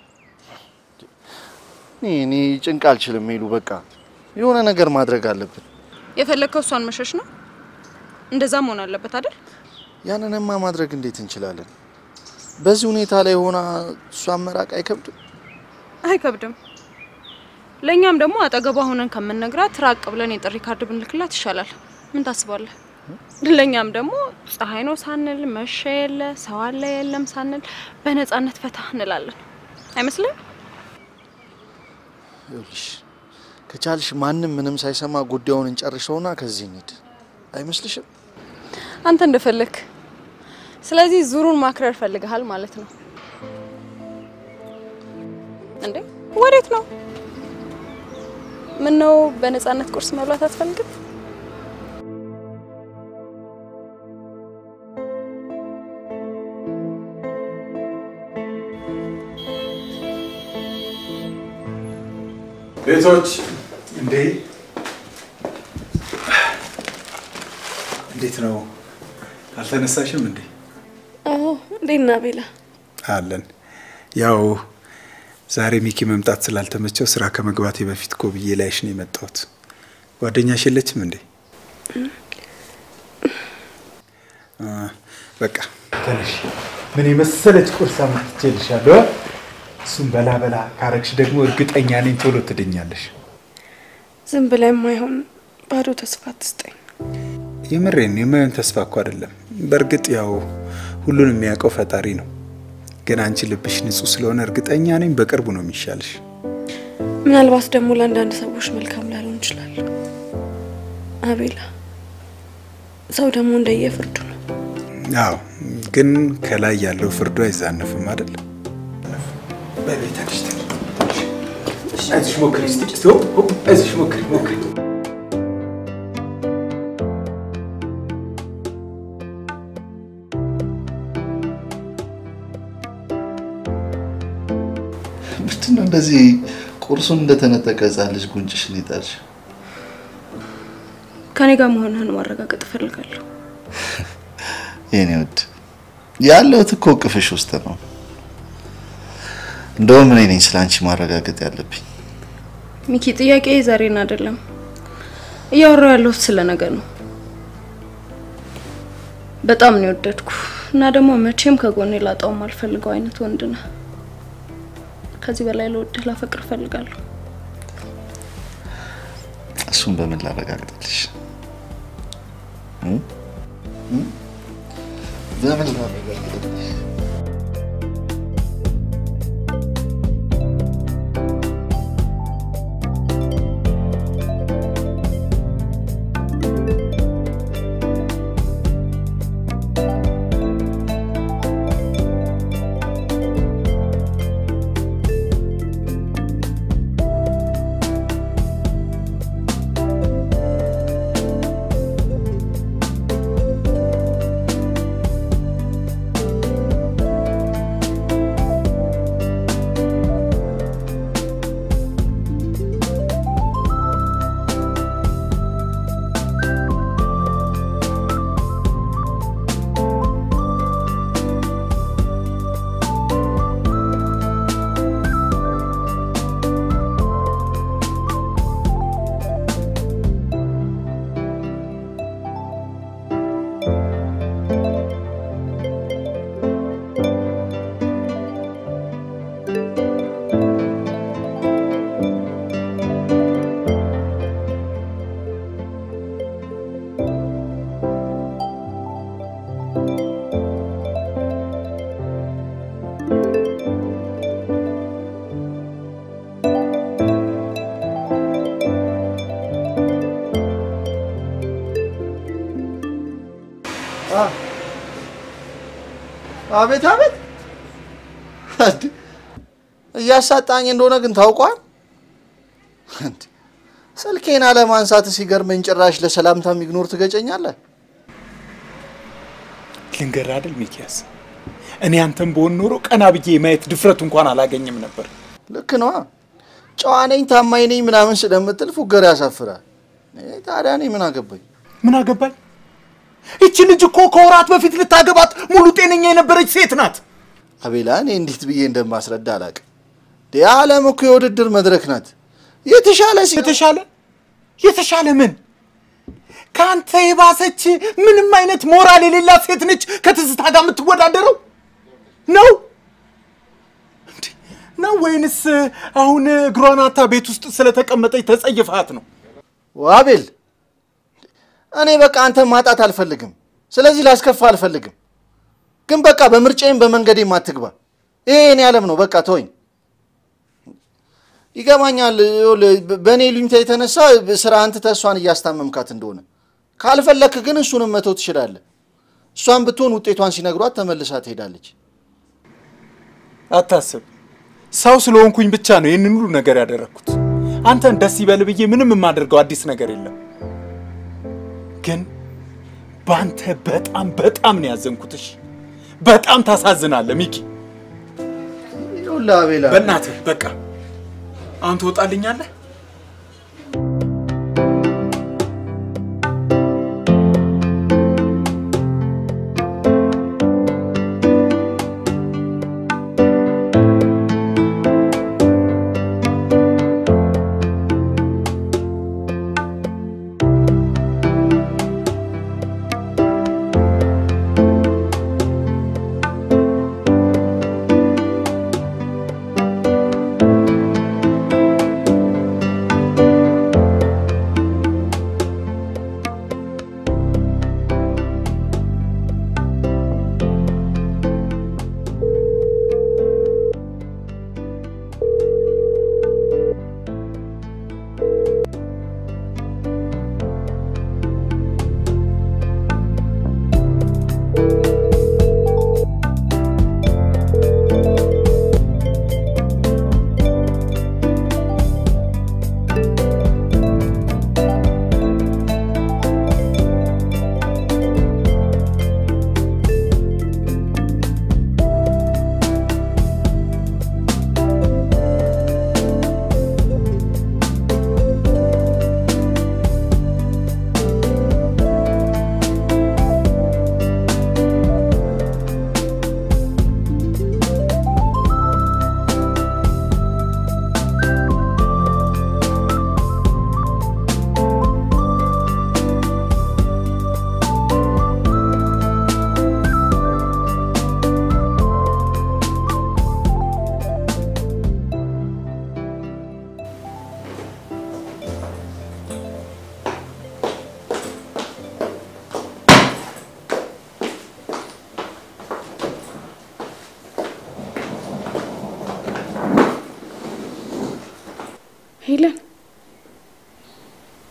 እኔ እኔ ጭንቅ አልችልም ሄሉ፣ በቃ የሆነ ነገር ማድረግ አለብን። የፈለግከው እሷን መሸሽ ነው? እንደዛ መሆን አለበት አይደል? ያንንማ ማድረግ እንዴት እንችላለን? በዚህ ሁኔታ ላይ ሆና እሷን መራቅ አይከብድም? አይከብድም። ለእኛም ደግሞ አጠገቧ ሆነን ከምንነግራት ራቅ ብለን የጥሪ ካርድ ብንልክላት ይሻላል። ምን ታስባለህ? ለእኛም ደግሞ ፀሐይ ነው ሳንል መሸ የለ ሰው አለ የለም ሳንል በነፃነት ፈታ እንላለን። አይመስልም? ይኸውልሽ ከቻልሽ ማንም ምንም ሳይሰማ ጉዳዩን እንጨርሰውና ከዚህ እንሂድ። አይመስልሽም? አንተ እንደፈለክ። ስለዚህ ዙሩን ማክረር ፈልገሃል ማለት ነው እንዴ? ወዴት ነው? ምን ነው በነፃነት ቁርስ መብላት አትፈልግም? ቤቶች እንዴ እንዴት ነው? አልተነሳሽም እንዴ? አዎ እንዴት ነህ ቤላ? አለን። ያው ዛሬ ሚኪ መምጣት ስላልተመቸው ስራ ከመግባቴ በፊት እኮ ብዬ ላይሽ ነው የመጣሁት። ጓደኛሽ የለችም እንዴ? አ፣ በቃ ተነሽ። ምን የመሰለች ቁርስ አምጥቼልሻለሁ። እሱም በላ በላ ካረግሽ ደግሞ እርግጠኛ ነኝ ቶሎ ትድኛለሽ። ዝም ብለህ የማይሆን ባዶ ተስፋ አትስጠኝ። የምሬን የማየውን ተስፋ እኮ አይደለም። በእርግጥ ያው ሁሉን የሚያውቀው ፈጣሪ ነው። ግን አንቺ ልብሽ ንጹህ ስለሆነ እርግጠኛ ነኝ በቅርቡ ነው የሚሻልሽ። ምናልባት ደግሞ ለአንዳንድ ሰዎች መልካም ላልሆን ይችላል። አቤላ፣ ሰው ደግሞ እንደየፍርዱ ነው። አዎ፣ ግን ከላይ ያለው ፍርዱ አይዛነፍም አይደል? በቤታች አይዞሽ ሞክሪ እስቲ እስቲ ሆ- ሆ- አይዞሽ ሞክሪ ሞክሪ ምንድን ነው እንደዚህ ቁርሱን እንደተነጠቀ ሕፃን ልጅ ጉንጭሽን ይጣልሽ? ከኔ ጋር መሆንህን ማረጋገጥ እፈልጋለሁ። የኔ ውድ ያለሁት እኮ እቅፍሽ ውስጥ ነው። እንደውም እኔ ነኝ ስለ አንቺ ማረጋገጥ ያለብኝ። ሚኪ፣ ጥያቄ ዛሬን አይደለም እያወራሁ ያለሁት ስለ ነገር ነው። በጣም ነው የወደድኩ እና ደግሞ መቼም ከጎኔ ላጣው የማልፈልገው አይነት ወንድ ነህ። ከዚህ በላይ ለወድህ ላፈቅር እፈልጋለሁ። እሱን በምን ላረጋግጥልሽ? እም? እም? በምን ላረጋግጥልሽ? አቤት አቤት፣ እንዴ! እያሳጣኝ እንደሆነ ግን ታውቋል። እንዴ! ስልኬን አለማንሳት ሲገርመኝ ጭራሽ ለሰላምታ ኢግኖር ትገጨኛለህ። ልንገርህ አይደል ሚኪያስ፣ እኔ አንተን በሆን ኖሮ ቀና ብዬ የማየት ድፍረቱ እንኳን አላገኝም ነበር። ልክ ነዋ። ጨዋ ነኝ ታማኝ ነኝ ምናምን ስለምትል ፉገር ያሳፍራል። እኔ ታዲያ እኔ ምን አገባኝ? ምን አገባኝ? ይቺ ልጅ እኮ ከወራት በፊት ልታገባት ሙሉ ጤነኛ የነበረች ሴት ናት። አቤላ፣ እኔ እንዴት ብዬ እንደማስረዳ አላውቅም። የዓለም እኮ የውድድር መድረክ ናት። የተሻለ ሲ የተሻለ የተሻለ ምን ከአንተ የባሰች ምንም አይነት ሞራል የሌላት ሴት ነች ከትዝታ ጋር የምትወዳደረው ነው እንዴ? ነው ወይንስ አሁን እግሯን አታ ቤት ውስጥ ስለተቀመጠች ተጸይፋት ነው? አቤል፣ እኔ በቃ አንተን ማጣት አልፈልግም። ስለዚህ ላስከፋ አልፈልግም። ግን በቃ በምርጫዬም በመንገዴም አትግባ። ይሄ የኔ ዓለም ነው። በቃ ተወኝ። ይገባኛል። ይኸውልህ፣ በእኔ ሉኝታ የተነሳ ስራህን ትተህ እሷን እያስታመምካት እንደሆነ ካልፈለክ ግን እሱንም መተው ትችላለህ። እሷን ብትሆን ውጤቷን ሲነግሯት ተመልሳ ትሄዳለች። አታስብ፣ ሰው ስለሆንኩኝ ብቻ ነው ይህንን ሁሉ ነገር ያደረግኩት። አንተን ደስ ይበል ብዬ ምንም የማደርገው አዲስ ነገር የለም። ግን በአንተ በጣም በጣም ነው ያዘንኩትሽ። በጣም ታሳዝናለህ ሚኪ። ይኸውልህ አቤላ፣ በእናትህ በቃ አሁን ትወጣልኛለህ።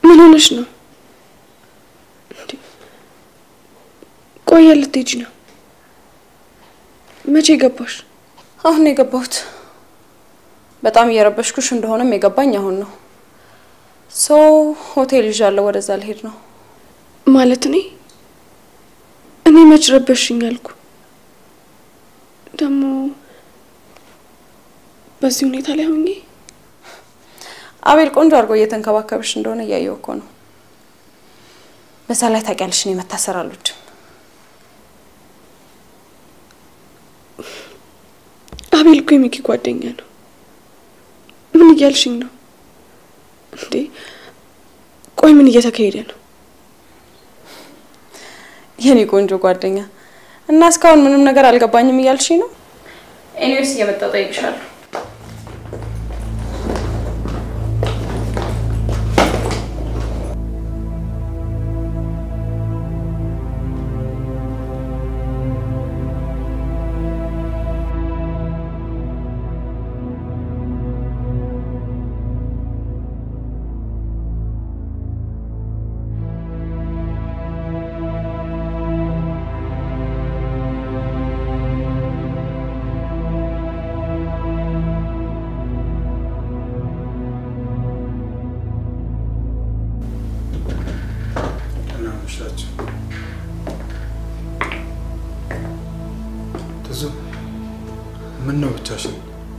ምን ሆነሽ ነው? እንዴ ቆየ ልትሄጂ ነው? መቼ ገባሽ? አሁን ነው የገባሁት። በጣም እየረበሽኩሽ እንደሆነም የገባኝ አሁን ነው። ሶ ሆቴል ይዣለሁ፣ ወደዛ ልሄድ ነው። ማለት እኔ እኔ መች ረበሽኝ አልኩ? ደግሞ በዚህ ሁኔታ ላይ ሆኜ አቤል ቆንጆ አድርጎ እየተንከባከብሽ እንደሆነ እያየሁ እኮ ነው። በዛ ላይ ታውቂያለሽ፣ እኔ መታሰር አልወድም። አቤል እኮ የሚኪ ጓደኛ ነው። ምን እያልሽኝ ነው እንዴ? ቆይ ምን እየተካሄደ ነው? የኔ ቆንጆ ጓደኛ እና እስካሁን ምንም ነገር አልገባኝም እያልሽኝ ነው? ኤኒዌይስ እየመጣሁ እጠይቅሻለሁ። እናመሻቸው ትዙ ምን ነው ብቻሽን?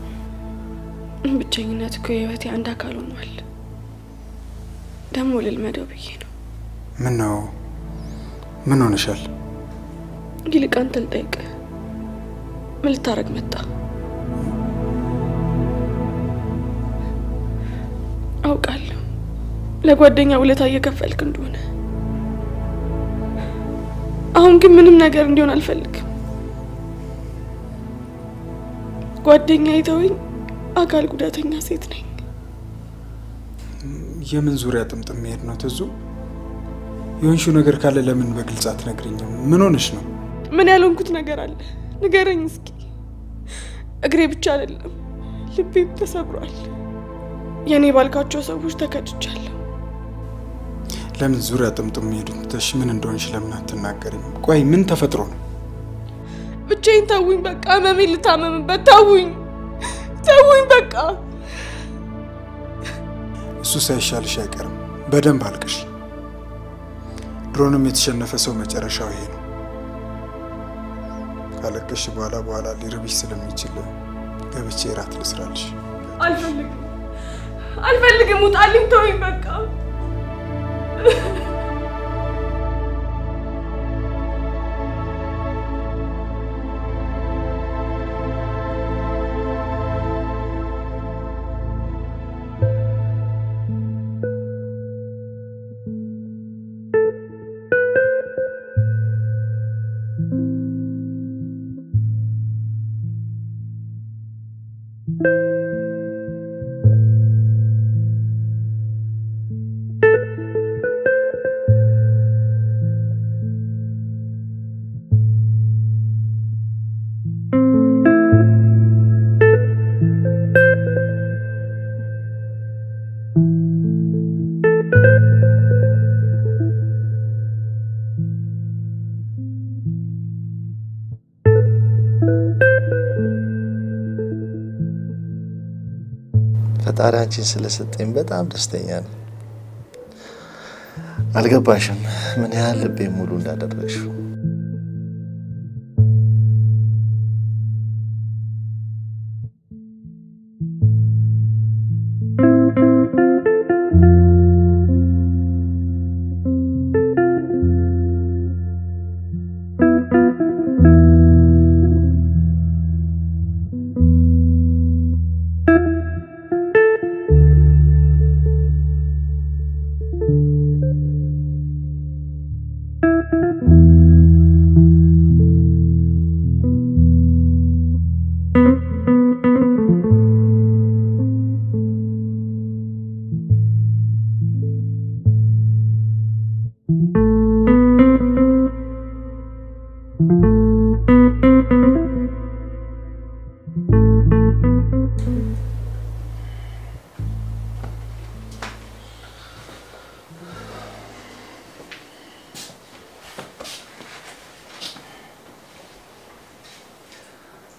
ብቸኝነት እኮ የህይወቴ አንድ አካል ሆኗል። ደግሞ ልልመደው ብዬ ነው። ምን ነው ምን ሆነሻል? ይልቅ አንተ ልጠይቅህ፣ ምን ልታረግ መጣ? አውቃለሁ ለጓደኛ ውለታ እየከፈልክ እንደሆነ። አሁን ግን ምንም ነገር እንዲሆን አልፈልግም። ጓደኛ ይተወኝ፣ አካል ጉዳተኛ ሴት ነኝ። የምን ዙሪያ ጥምጥም መሄድ ነው ትዙ? የሆንሽው ነገር ካለ ለምን በግልጽ አትነግሪኝም? ምን ሆነሽ ነው? ምን ያልሆንኩት ነገር አለ? ንገረኝ እስኪ። እግሬ ብቻ አይደለም ልቤም ተሰብሯል። የእኔ ባልካቸው ሰዎች ተከድቻለሁ። ለምን ዙሪያ ጥምጥም መሄዱን ትተሽ ምን እንደሆንሽ ለምን አትናገሪም? ቆይ ምን ተፈጥሮ ነው? ብቻዬን ተውኝ፣ በቃ ህመሜን ልታመምበት ተውኝ፣ ተውኝ በቃ። እሱ ሳይሻልሽ አይቀርም። በደንብ አልቅሽ። ድሮንም የተሸነፈ ሰው መጨረሻው ይሄ ነው። ካለቀሽ በኋላ በኋላ ሊርብሽ ስለሚችል ገብቼ እራት ልስራልሽ። አልፈልግም፣ አልፈልግም፣ ውጣልኝ፣ ተውኝ በቃ። ፈጣሪ አንቺን ስለሰጠኝ በጣም ደስተኛ ነው። አልገባሽም ምን ያህል ልቤ ሙሉ እንዳደረግሽው።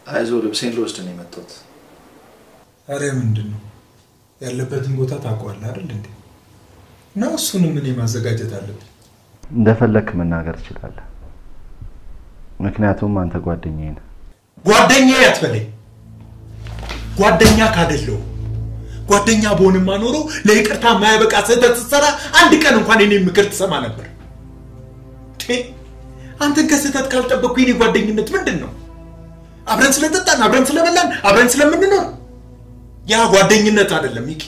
አይዞ ልብሴን ልወስድ ነው የመጣሁት። አረ ምንድን ነው ያለበትን ቦታ ታውቀዋለህ አይደል እንዴ? እና እሱንም እኔ ማዘጋጀት አለብኝ። እንደፈለክ መናገር ትችላለህ። ምክንያቱም አንተ ጓደኛዬ ነህ። ጓደኛዬ አትበለኝ። ጓደኛ ካደለው ጓደኛ በሆንማ ኖሮ ለይቅርታ የማያበቃ ስህተት ስትሰራ አንድ ቀን እንኳን የኔ ምክር ትሰማ ነበር። ቴ አንተን ከስህተት ካልጠበቅኩ የኔ ጓደኝነት ምንድን ነው? አብረን ስለጠጣን፣ አብረን ስለበላን፣ አብረን ስለምንኖር ያ ጓደኝነት አይደለም ሚኪ።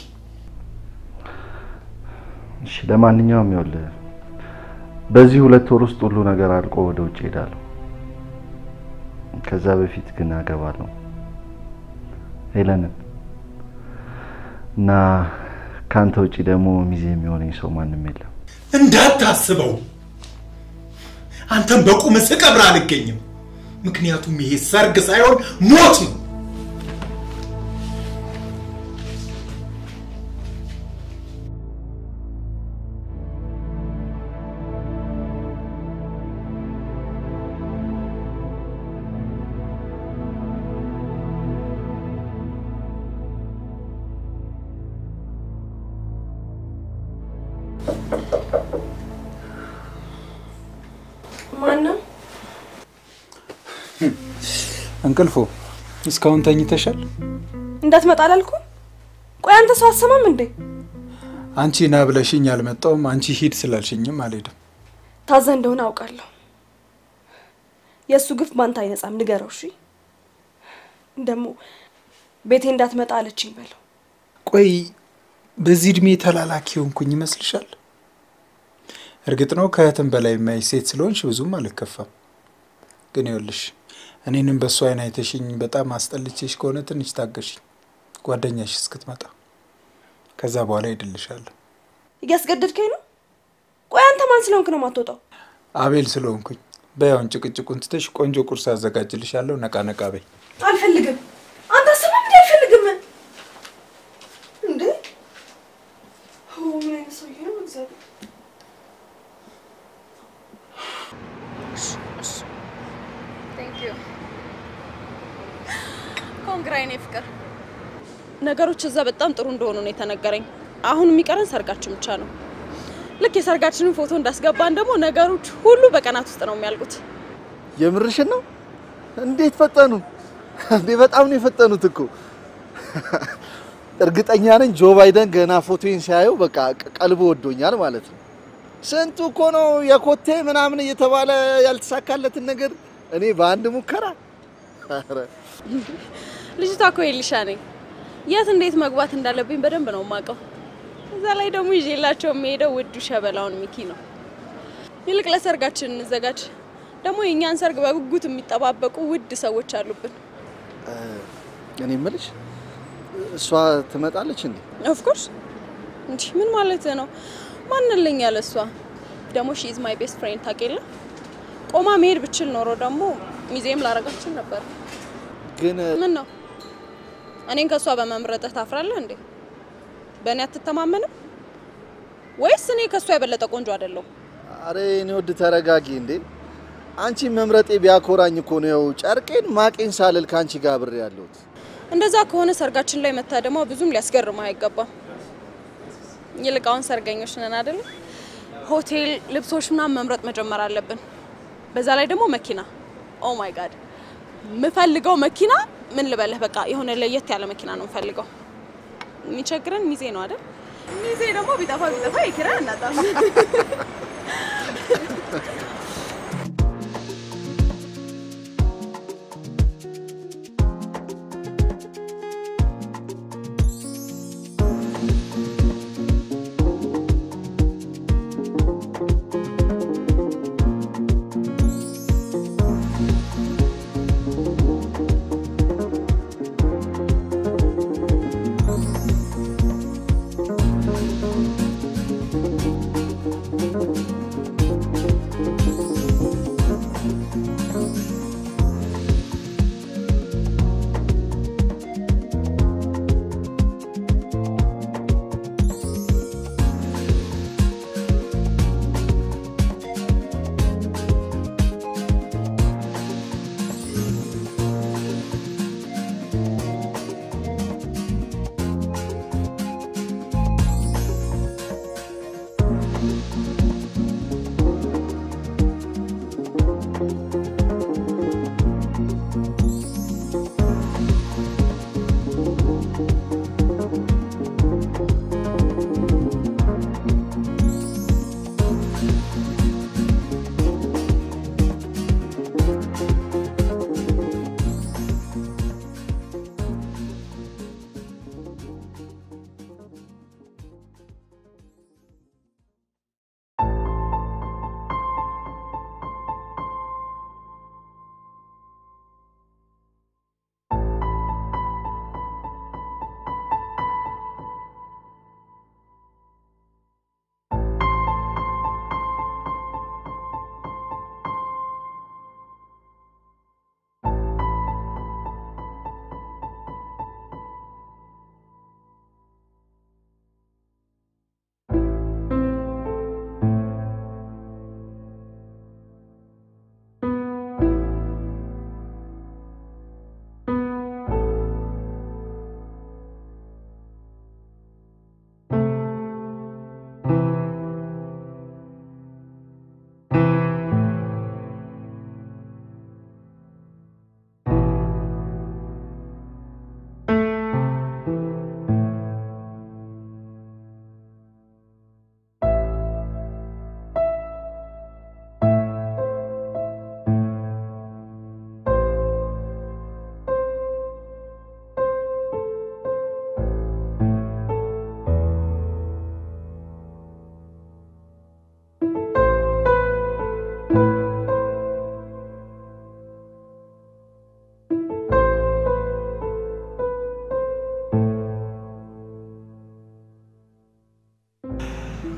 እሺ፣ ለማንኛውም ይኸውልህ በዚህ ሁለት ወር ውስጥ ሁሉ ነገር አልቆ ወደ ውጭ ሄዳለሁ። ከዛ በፊት ግን አገባለሁ ሄለንን እና ከአንተ ውጭ ደግሞ ሚዜ የሚሆነኝ ሰው ማንም የለም። እንዳታስበው አንተም በቁም ስቀብር አልገኝም። ምክንያቱም ይሄ ሰርግ ሳይሆን ሞት ነው። ማነው? እንቅልፎ እስካሁን ተኝተሻል? እንዳትመጣ አላልኩም? ቆይ አንተ ሰው አሰማም እንዴ? አንቺ ና ብለሽኝ አልመጣውም። አንቺ ሂድ ስላልሽኝም አልሄድም። ታዘ እንደሆነ አውቃለሁ። የእሱ ግፍ ባንተ አይነጻም፣ ንገረው። እሺ ደግሞ ቤቴ እንዳትመጣ አለችኝ በለው። ቆይ በዚህ እድሜ ተላላኪ ሆንኩኝ ይመስልሻል? እርግጥ ነው ከእህትም በላይ የማይ ሴት ስለሆንሽ ብዙም አልከፋም። ግን ይኸውልሽ እኔንም በእሱ አይን አይተሽኝ በጣም አስጠልቼሽ ከሆነ ትንሽ ታገሽኝ፣ ጓደኛሽ እስክትመጣ። ከዛ በኋላ ሄድልሻለሁ። እያስገደድከኝ ነው። ቆይ አንተ ማን ስለሆንክ ነው የማትወጣው? አቤል ስለሆንኩኝ በያውን ጭቅጭቁን ትተሽ ቆንጆ ቁርስ አዘጋጅልሻለሁ። ነቃ ነቃ በይ። አልፈልግም። አንተ አሰማም እንዴ? አልፈልግም እንዴ? ኦ ምን አይነት ሰውዬ ነው እግዚአብሔር ኮንግራ የኔ ፍቅር። ነገሮች እዛ በጣም ጥሩ እንደሆኑ ነው የተነገረኝ። አሁን የሚቀረን ሰርጋችን ብቻ ነው። ልክ የሰርጋችንን ፎቶ እንዳስገባን ደግሞ ነገሮች ሁሉ በቀናት ውስጥ ነው የሚያልቁት። የምርሽን ነው? እንዴት ፈጠኑ እንዴ! በጣም ነው የፈጠኑት እኮ። እርግጠኛ ነኝ ጆ ባይደን ገና ፎቶዬን ሲያየው በቃ ቀልቦ ወዶኛል ማለት ነው። ስንቱ እኮ ነው የኮቴ ምናምን እየተባለ ያልተሳካለትን ነገር እኔ በአንድ ሙከራ ኧረ ልጅቷ እኮ የሊሻ ነኝ። የት እንዴት መግባት እንዳለብኝ በደንብ ነው የማውቀው። እዛ ላይ ደግሞ ይዤላቸው የሚሄደው ውዱ ሸበላውን ሚኪ ነው። ይልቅ ለሰርጋችን እንዘጋጅ። ደግሞ የእኛን ሰርግ በጉጉት የሚጠባበቁ ውድ ሰዎች አሉብን። እኔ የምልሽ እሷ ትመጣለች እንዴ? ኦፍኮርስ እንዲ ምን ማለት ነው? ማንልኝ ያለ እሷ ደግሞ ሺ ኢዝ ማይ ቤስት ፍሬንድ ታውቂለ። ቆማ መሄድ ብችል ኖሮ ደግሞ ሚዜም ላረጋችን ነበር። ግን ምን ነው እኔን ከእሷ በመምረጥህ ታፍራለህ እንዴ? በእኔ አትተማመንም ወይስ እኔ ከእሷ የበለጠ ቆንጆ አይደለሁ? አረ እኔ ወድ ተረጋጊ እንዴ። አንቺ መምረጤ ቢያኮራኝ እኮ ነው ጨርቄን ማቄን ሳልል ከአንቺ ጋር አብሬ ያለሁት። እንደዛ ከሆነ ሰርጋችን ላይ መታደሟ ብዙም ሊያስገርምህ አይገባም። ይልቅ አሁን ሰርገኞች ነን አይደል? ሆቴል፣ ልብሶች ምናምን መምረጥ መጀመር አለብን። በዛ ላይ ደግሞ መኪና። ኦ ማይ ጋድ የምፈልገው መኪና ምን ልበልህ፣ በቃ የሆነ ለየት ያለ መኪና ነው የምፈልገው። የሚቸግረን ሚዜ ነው አይደል? ሚዜ ደግሞ ቢጠፋ ቢጠፋ የኪራይ አናጣም።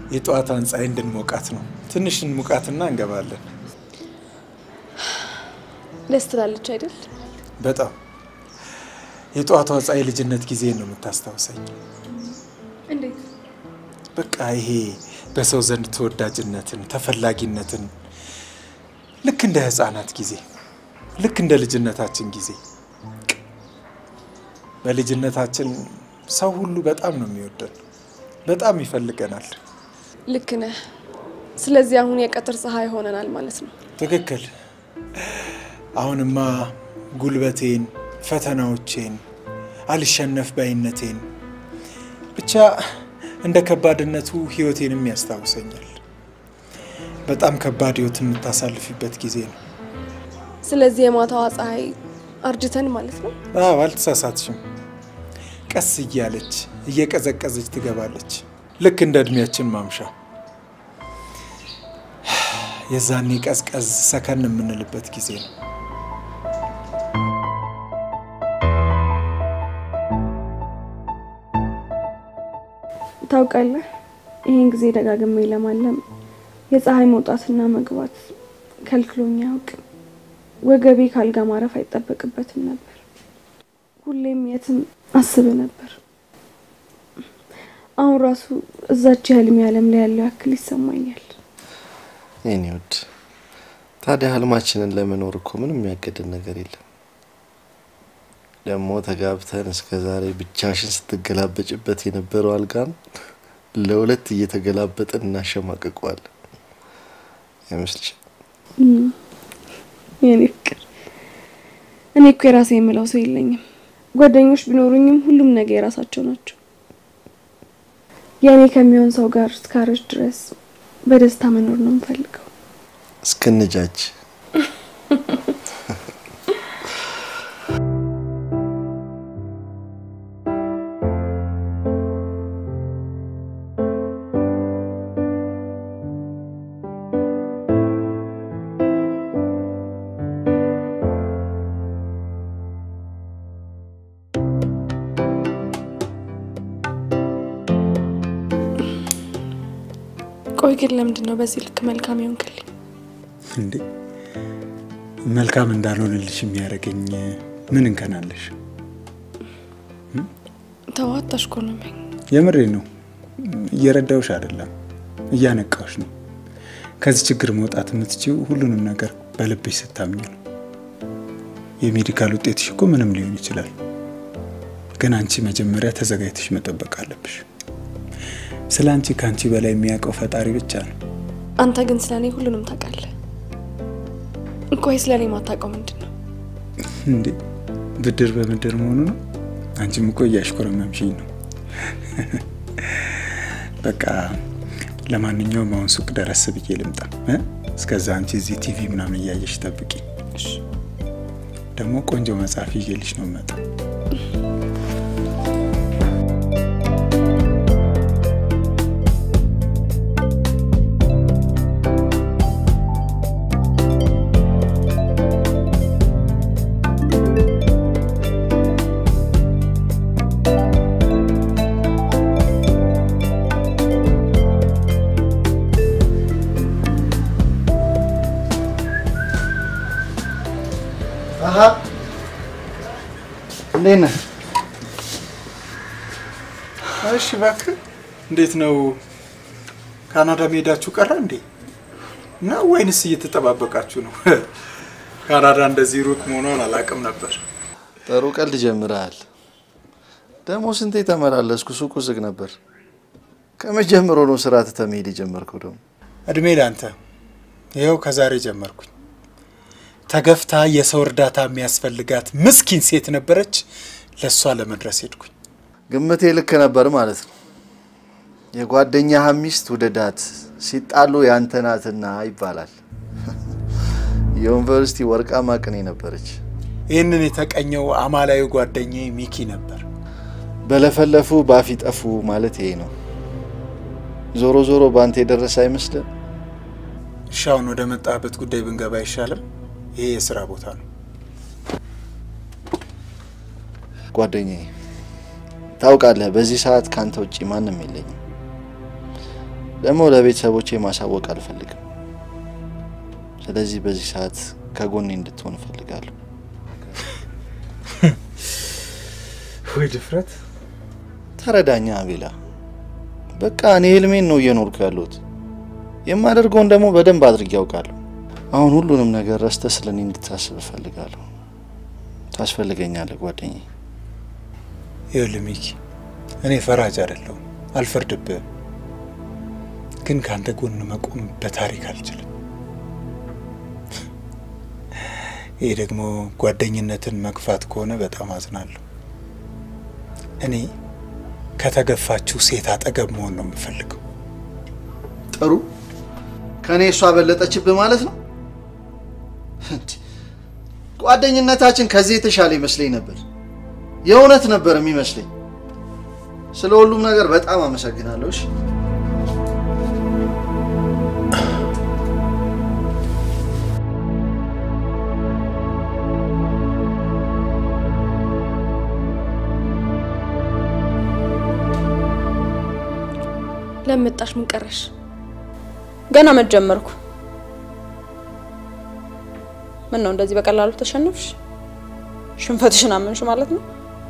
የጠዋቷን ፀሐይ እንድንሞቃት ነው። ትንሽ እንሙቃትና እንገባለን። ደስ ትላለች አይደል? በጣም የጠዋቷ ፀሐይ ልጅነት ጊዜ ነው የምታስታውሰኝ። እንዴት? በቃ ይሄ በሰው ዘንድ ተወዳጅነትን፣ ተፈላጊነትን ልክ እንደ ህፃናት ጊዜ፣ ልክ እንደ ልጅነታችን ጊዜ። በልጅነታችን ሰው ሁሉ በጣም ነው የሚወደን፣ በጣም ይፈልገናል። ልክ ነህ። ስለዚህ አሁን የቀትር ፀሐይ ሆነናል ማለት ነው። ትክክል። አሁንማ ጉልበቴን፣ ፈተናዎቼን፣ አልሸነፍ ባይነቴን ብቻ እንደ ከባድነቱ ህይወቴንም ያስታውሰኛል። በጣም ከባድ ህይወት የምታሳልፊበት ጊዜ ነው። ስለዚህ የማታዋ ፀሐይ አርጅተን ማለት ነው። አዎ አልተሳሳትሽም። ቀስ እያለች እየቀዘቀዘች ትገባለች፣ ልክ እንደ እድሜያችን ማምሻ። የዛኔ ቀዝቀዝ ሰከን የምንልበት ጊዜ ነው። ታውቃለህ፣ ይህን ጊዜ ደጋግሜ ለማለም የፀሐይ መውጣትና መግባት ከልክሎኝ አያውቅም። ወገቤ ካልጋ ማረፍ አይጠበቅበትም ነበር። ሁሌም የትም አስብ ነበር። አሁን ራሱ እዛች የህልሜ ዓለም ላይ ያለው ያክል ይሰማኛል። የኔ ውድ ታዲያ ህልማችንን ለመኖር እኮ ምንም የሚያገድን ነገር የለም። ደግሞ ተጋብተን እስከ ዛሬ ብቻሽን ስትገላበጭበት የነበረው አልጋን ለሁለት እየተገላበጥን እናሸማቅቀዋለን። አይመስልሽም? የኔ ፍቅር፣ እኔ እኮ የራሴ የምለው ሰው የለኝም። ጓደኞች ቢኖሩኝም ሁሉም ነገር የራሳቸው ናቸው። የእኔ ከሚሆን ሰው ጋር እስካረጅ ድረስ በደስታ መኖር ነው የምፈልገው። እስክንጃጅ ቆይ ግን ለምንድን ነው በዚህ ልክ መልካም ይሆንክልኝ? እንዴ መልካም እንዳልሆንልሽ የሚያደርገኝ ምን እንከናለሽ? ተው አታሽኮርመኝ። የምሬ ነው። እየረዳውሽ አይደለም፣ እያነቃውሽ ነው። ከዚህ ችግር መውጣት የምትችው ሁሉንም ነገር በልብሽ ስታምኝ ነው። የሜዲካል ውጤትሽ እኮ ምንም ሊሆን ይችላል፣ ግን አንቺ መጀመሪያ ተዘጋጅተሽ መጠበቅ አለብሽ። ስለ አንቺ ከአንቺ በላይ የሚያውቀው ፈጣሪ ብቻ ነው። አንተ ግን ስለ እኔ ሁሉንም ታውቃለህ። ቆይ ስለ እኔ ማታውቀው ምንድን ነው? እንዴ ብድር በምድር መሆኑ ነው። አንቺም እኮ እያሽኮረመምሽኝ ነው። በቃ ለማንኛውም አሁን ሱቅ ደረስ ብዬ ልምጣ እ? እስከዛ አንቺ እዚህ ቲቪ ምናምን እያየሽ ጠብቂ። ደግሞ ቆንጆ መጽሐፍ ይዤልሽ ነው መጣ አሀ እንዴት ነህ? እሺ እባክህ፣ እንዴት ነው? ካናዳ መሄዳችሁ ቀረ እንዴ? ነው ወይንስ እየተጠባበቃችሁ ነው? ካናዳ እንደዚህ ሩቅ መሆኗን አላውቅም ነበር። ጥሩ ቀልድ ጀምረሃል። ደግሞ ስንቴ ተመላለስኩ፣ ሱቁ ዝግ ነበር። ከመጀመሩ ነው ስራ ትተህ መሄድ የጀመርከው? ደግሞ እድሜ ላንተ። ይኸው ከዛሬ ጀመርኩኝ። ተገፍታ የሰው እርዳታ የሚያስፈልጋት ምስኪን ሴት ነበረች። ለእሷ ለመድረስ ሄድኩኝ። ግምቴ ልክ ነበር ማለት ነው። የጓደኛህ ሚስት ውደዳት፣ ሲጣሉ ያንተ ናትና ይባላል። የዩኒቨርሲቲ ወርቃማ ቅኔ ነበረች። ይህንን የተቀኘው አማላዊ ጓደኛዬ ሚኪ ነበር። በለፈለፉ ባፍ ይጠፉ ማለት ይሄ ነው። ዞሮ ዞሮ በአንተ የደረሰ አይመስልም? እሺ አሁን ወደ መጣህበት ጉዳይ ብንገባ አይሻልም? ይሄ የስራ ቦታ ነው። ጓደኛዬ፣ ታውቃለህ በዚህ ሰዓት ካንተ ውጭ ማንም የለኝም። ደግሞ ለቤተሰቦቼ ማሳወቅ አልፈልግም። ስለዚህ በዚህ ሰዓት ከጎኔ እንድትሆን እፈልጋለሁ። ወይ ድፍረት! ተረዳኛ አቤላ። በቃ እኔ ህልሜን ነው እየኖርኩ ያለሁት። የማደርገውን ደግሞ በደንብ አድርጌ ያውቃለሁ። አሁን ሁሉንም ነገር ረስተ ስለ እኔ እንድታስብ እፈልጋለሁ። ታስፈልገኛለህ ጓደኛዬ። ይኸውልህ ሚኪ፣ እኔ ፈራጅ አይደለሁም፣ አልፈርድብህም። ግን ከአንተ ጎን መቆም በታሪክ አልችልም። ይህ ደግሞ ጓደኝነትን መግፋት ከሆነ በጣም አዝናለሁ። እኔ ከተገፋችው ሴት አጠገብ መሆን ነው የምፈልገው። ጥሩ ከእኔ እሷ በለጠችብህ ማለት ነው። እንዴ! ጓደኝነታችን ከዚህ የተሻለ ይመስለኝ ነበር። የእውነት ነበር የሚመስለኝ። ስለ ሁሉም ነገር በጣም አመሰግናለሁ። እሺ ለመጣሽ ምን ቀረሽ? ገና መጀመርኩ። ምን ነው እንደዚህ በቀላሉ ተሸነፍሽ? ሽንፈትሽን አመንሽ ማለት ነው?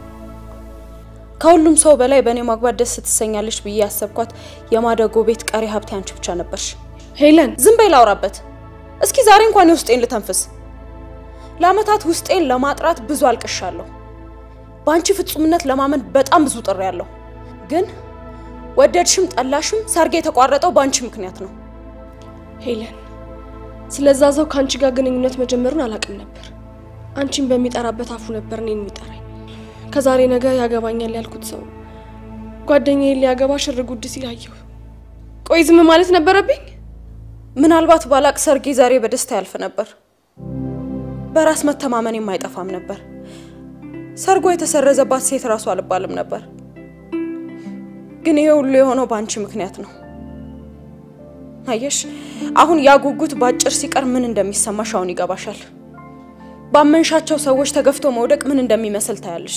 ከሁሉም ሰው በላይ በእኔ ማግባት ደስ ትሰኛለሽ ብዬ ያሰብኳት የማደጎ ቤት ቀሪ ሀብቴ አንቺ ብቻ ነበርሽ። ሄለን ዝም በይ ላውራበት። እስኪ ዛሬ እንኳን የውስጤን ልተንፍስ። ለአመታት ውስጤን ለማጥራት ብዙ አልቅሻለሁ። በአንቺ ፍጹምነት ለማመን በጣም ብዙ ጥሬ ያለሁ ግን ወደድሽም ጠላሽም ሰርግ የተቋረጠው በአንቺ ምክንያት ነው። ሄለን፣ ስለዛ ሰው ከአንቺ ጋር ግንኙነት መጀመሩን አላውቅም ነበር። አንቺን በሚጠራበት አፉ ነበር እኔን የሚጠራኝ። ከዛሬ ነገ ያገባኛል ያልኩት ሰው ጓደኛዬን ሊያገባ ሽር ጉድ ሲል አየሁ። ቆይ ዝም ማለት ነበረብኝ? ምናልባት ባላቅ ሰርጌ ዛሬ በደስታ ያልፍ ነበር። በራስ መተማመን አይጠፋም ነበር። ሰርጎ የተሰረዘባት ሴት እራሱ አልባልም ነበር። ግን ይሄ ሁሉ የሆነው በአንቺ ምክንያት ነው። አየሽ፣ አሁን ያ ጉጉት ባጭር ሲቀር ምን እንደሚሰማሽ አሁን ይገባሻል። ባመንሻቸው ሰዎች ተገፍቶ መውደቅ ምን እንደሚመስል ታያለሽ።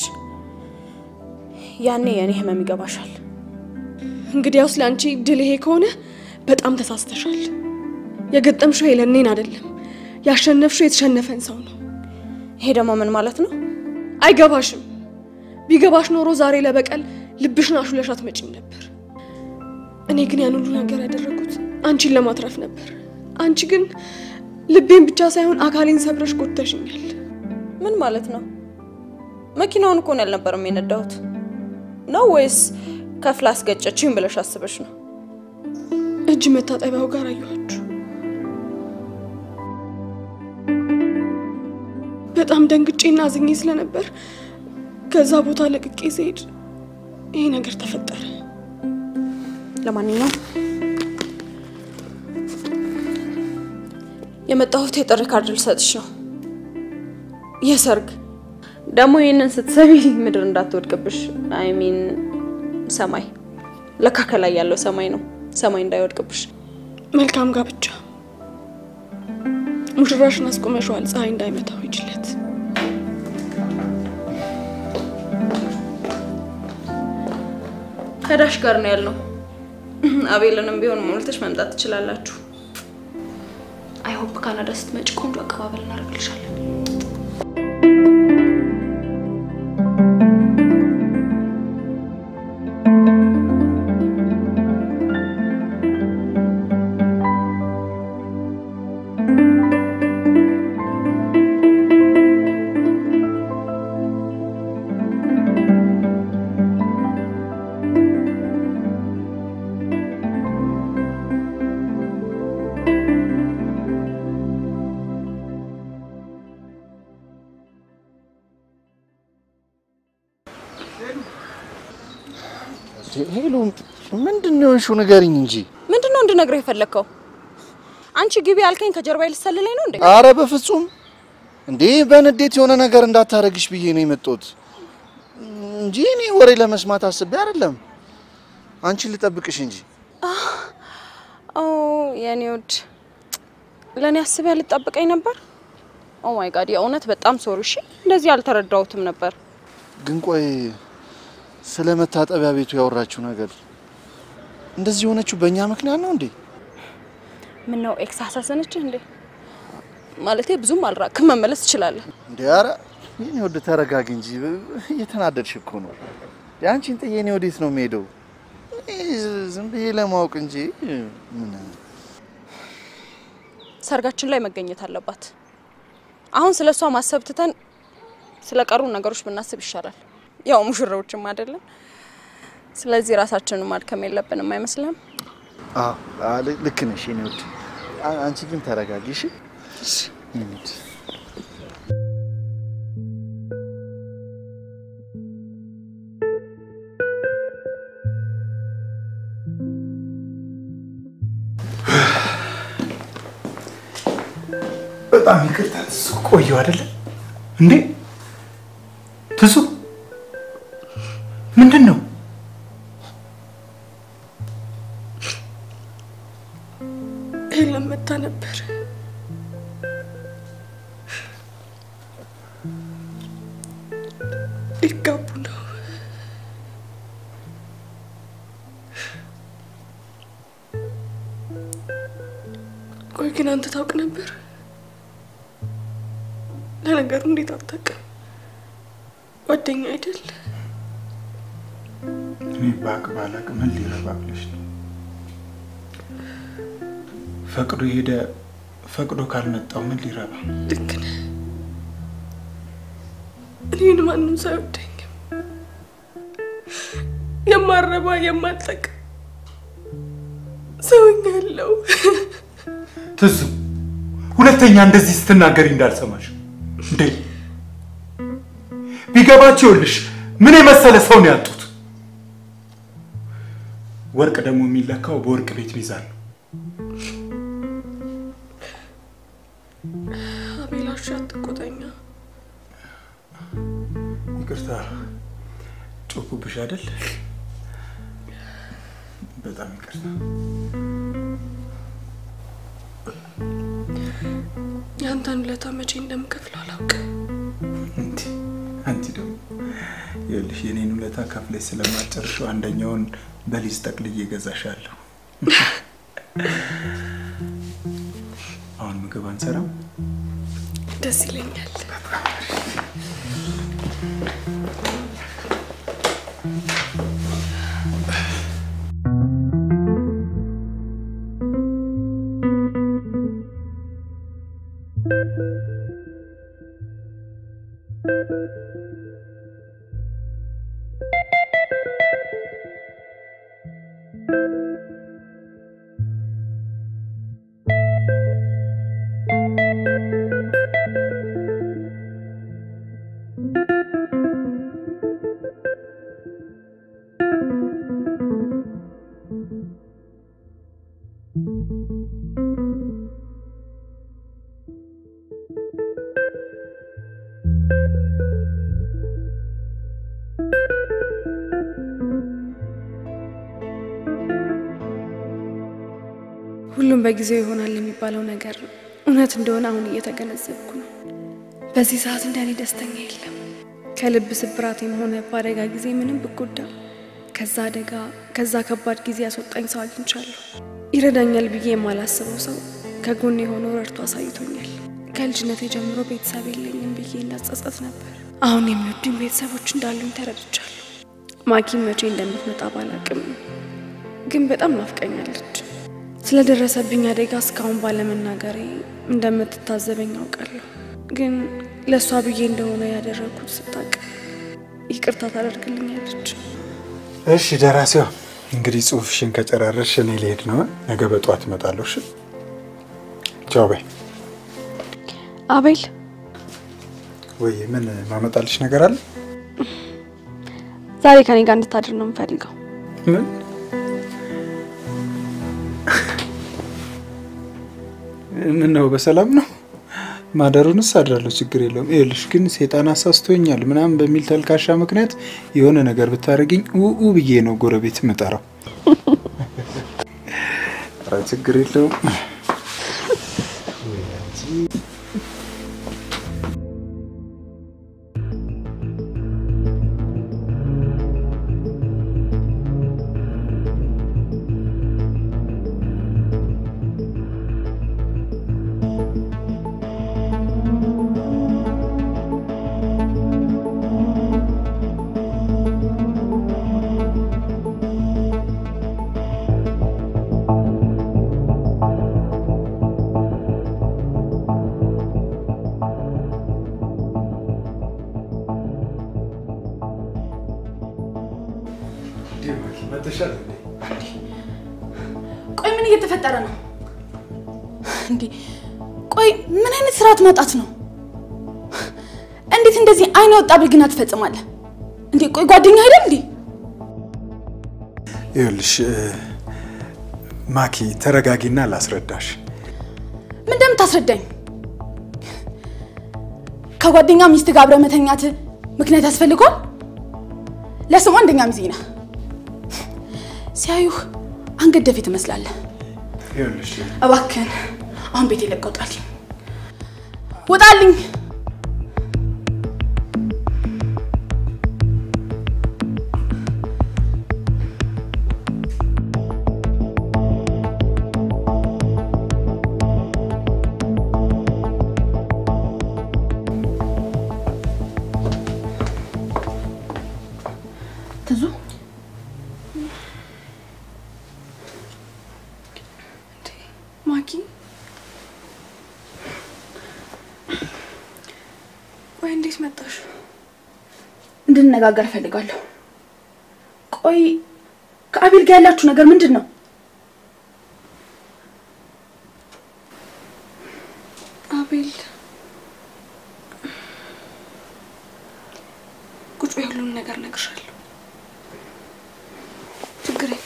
ያኔ የእኔ ህመም ይገባሻል። እንግዲያውስ ለአንቺ ድል ይሄ ከሆነ በጣም ተሳስተሻል። የገጠምሽው ሄለን እኔን አይደለም፣ ያሸነፍሽው የተሸነፈን ሰው ነው። ይሄ ደግሞ ምን ማለት ነው? አይገባሽም። ቢገባሽ ኖሮ ዛሬ ለበቀል ልብሽን አሹለሽ አትመጪም ነበር። እኔ ግን ያን ሁሉ ነገር ያደረኩት አንቺን ለማትረፍ ነበር። አንቺ ግን ልቤን ብቻ ሳይሆን አካሌን ሰብረሽ ጎተሽኛል። ምን ማለት ነው? መኪናውን እኮ ነው ያልነበረም የነዳሁት ነው ወይስ ከፍላ አስገጨችኝ ብለሽ አስበሽ ነው? እጅ መታጠቢያው ጋር አየኋችሁ። በጣም ደንግጬና አዝኜ ስለነበር ከዛ ቦታ ለቅቄ ስሄድ ይሄ ነገር ተፈጠረ። ለማንኛውም የመጣሁት የጥሪ ካርድ ልሰጥሽ ነው። የሰርግ ደግሞ ይህንን ስትሰሚ ምድር እንዳትወድቅብሽ። አይ ሚን ሰማይ፣ ለካ ከላይ ያለው ሰማይ ነው። ሰማይ እንዳይወድቅብሽ። መልካም ጋብቻ። ሙሽራሽን አስቆመሸዋል፣ ፀሐይ እንዳይመታው ይችለት። ከዳሽ ጋር ነው ያልነው። አቤልንም ቢሆን ሞልተሽ መምጣት ትችላላችሁ። አይሆፕ ካናዳ ስትመጪ ቆንጆ አቀባበል እናደርግልሻለን። ሄሎ፣ ምንድን ነው የሆንሽው? ንገሪኝ እንጂ። ምንድን ነው እንድነግረው የፈለግከው? አንቺ ግቢ ያልከኝ ከጀርባዬ ልትሰልለኝ ነው እንዴ? አረ በፍጹም እንዴ! በንዴት የሆነ ነገር እንዳታረግሽ ብዬ ነው የመጣሁት እንጂ እኔ ወሬ ለመስማት አስቤ አይደለም። አንቺን ልጠብቅሽ እንጂ። ኦ የኔ ውድ፣ ለእኔ አስበህ ልጠብቀኝ ነበር? ኦ ማይ ጋድ፣ የእውነት በጣም ሶሪ። እሺ፣ እንደዚህ አልተረዳሁትም ነበር። ግን ቆይ ስለ መታጠቢያ ቤቱ ያወራችሁ ነገር እንደዚህ የሆነችው በእኛ ምክንያት ነው እንዴ? ምን ነው ኤክስ አሳሰነችህ እንዴ? ማለቴ ብዙም አልራቅም፣ መመለስ ትችላለህ። እንዴ ኧረ የኔ ወድ ተረጋጊ እንጂ እየተናደድሽ እኮ ነው። የአንቺን ጥዬ እኔ ወዴት ነው የምሄደው? እኔ ዝም ብዬ ለማወቅ እንጂ ምን ሰርጋችን ላይ መገኘት አለባት። አሁን ስለ እሷ ማሰብ ትተን ስለ ቀሩ ነገሮች ብናስብ ይሻላል። ያው ሙሽራዎችም አይደለም። ስለዚህ ራሳችንን ማድከም የለብንም አይመስልም? አዎ አዎ፣ ል- ልክ ነሽ የኔ ወድ። አ- አንቺ ግን ተረጋጊ እሺ? የኔ ወድ። በጣም ይቅርታ ትሱ፣ ቆየሁ አይደለ እንዴ? ትሱ ምንድን ነው? ሄለን መታ ነበር። ሊጋቡ ነው። ቆይ ግን አንተ ታውቅ ነበር? ለነገሩ እንዴት አታውቅም? ጓደኛ አይደል? እኔ ባቅ ባላቅ ምን ሊረባ ብለሽ ነው? ፈቅዶ ሄደ። ፈቅዶ ካልመጣው ምን ሊረባ? ልክ ነህ። እኔን ማንም ሰው አይወደኝም። የማረባ የማልጠቅም ሰውኛለሁ። ትዙ ሁለተኛ እንደዚህ ስትናገሪ እንዳልሰማሽ እንዴ። ቢገባቸው ይኸውልሽ ምን የመሰለ ሰው ነው ያጡት። ወርቅ ደግሞ የሚለካው በወርቅ ቤት ሚዛን ነው። አቤላሽ አትቆጣኛ። ይቅርታ ጮኩብሽ አይደል? በጣም ይቅርታ። የአንተን ውለታ መቼ እንደምከፍለው አላውቅም። እንዲ አንቺ ደግሞ ይኸውልሽ የኔን ውለታ ከፍለሽ ስለማጨርሽው አንደኛውን በሊዝ ጠቅልዬ እገዛሻለሁ። አሁን ምግብ አንሰራም? ደስ ይለኛል። ሁሉም በጊዜው ይሆናል የሚባለው ነገር እውነት እንደሆነ አሁን እየተገነዘብኩ ነው። በዚህ ሰዓት እንደኔ ደስተኛ የለም። ከልብ ስብራቴም ሆነ በአደጋ ጊዜ ምንም ብጎዳ ከዛ አደጋ ከዛ ከባድ ጊዜ ያስወጣኝ ሰው አግኝቻለሁ። ይረዳኛል ብዬ የማላስበው ሰው ከጎኔ የሆነው ረድቶ አሳይቶኛል። ከልጅነቴ ጀምሮ ቤተሰብ የለኝም ብዬ እንዳጸጸት ነበር። አሁን የሚወዱኝ ቤተሰቦች እንዳሉኝ ተረድቻለሁ። ማኪም መቼ እንደምትመጣ ባላቅም ግን በጣም ናፍቀኛለች። ስለደረሰብኝ አደጋ እስካሁን ባለመናገሬ እንደምትታዘበኝ አውቃለሁ። ግን ለእሷ ብዬ እንደሆነ ያደረግኩት ስታቅ ይቅርታ ታደርግልኛለች። እሺ ደራሲዋ፣ እንግዲህ ጽሁፍሽን ከጨራረሽ እኔ ልሄድ ነው። ነገ በጠዋት እመጣለሁ። እሺ ቻው በይ። አቤል ወይ ምን ማመጣልሽ ነገር አለ? ዛሬ ከኔ ጋር እንድታድር ነው የምፈልገው። ምን ምን ነው? በሰላም ነው? ማደሩንስ አድራለሁ፣ ችግር የለውም። ይኸውልሽ ግን ሴጣን አሳስቶኛል ምናምን በሚል ተልካሻ ምክንያት የሆነ ነገር ብታደርግኝ ውኡ ብዬ ነው ጎረቤት የምጠራው። ኧረ ችግር የለውም። ምን እየተፈጠረ ነው እንዴ? ቆይ ምን አይነት ስርዓት ማጣት ነው? እንዴት እንደዚህ አይነ ወጣ ብልግና ትፈጽማለህ እንዴ? ቆይ ጓደኛ አይደል እንዴ? ይኸውልሽ እ፣ ማኪ ተረጋጊና ላስረዳሽ። ምን እንደምታስረዳኝ ከጓደኛ ሚስት ጋር አብረህ መተኛት ምክንያት ያስፈልገዋል? ለስሙ አንደኛ ሚዜ ነህ። ሲያዩህ አንገት ደፊ ትመስላለህ። ይኸውልሽ እባክህን አሁን ቤት ለቀህ ውጣልኝ፣ ውጣልኝ። ትዙ ማኪ ወይ እንዴት መጣሽ? እንድንነጋገር እፈልጋለሁ። ቆይ ከአቤል ጋር ያላችሁ ነገር ምንድን ነው? አቤል ቁጭ በይ፣ ሁሉን ነገር እነግርሻለሁ። ችግር የለም።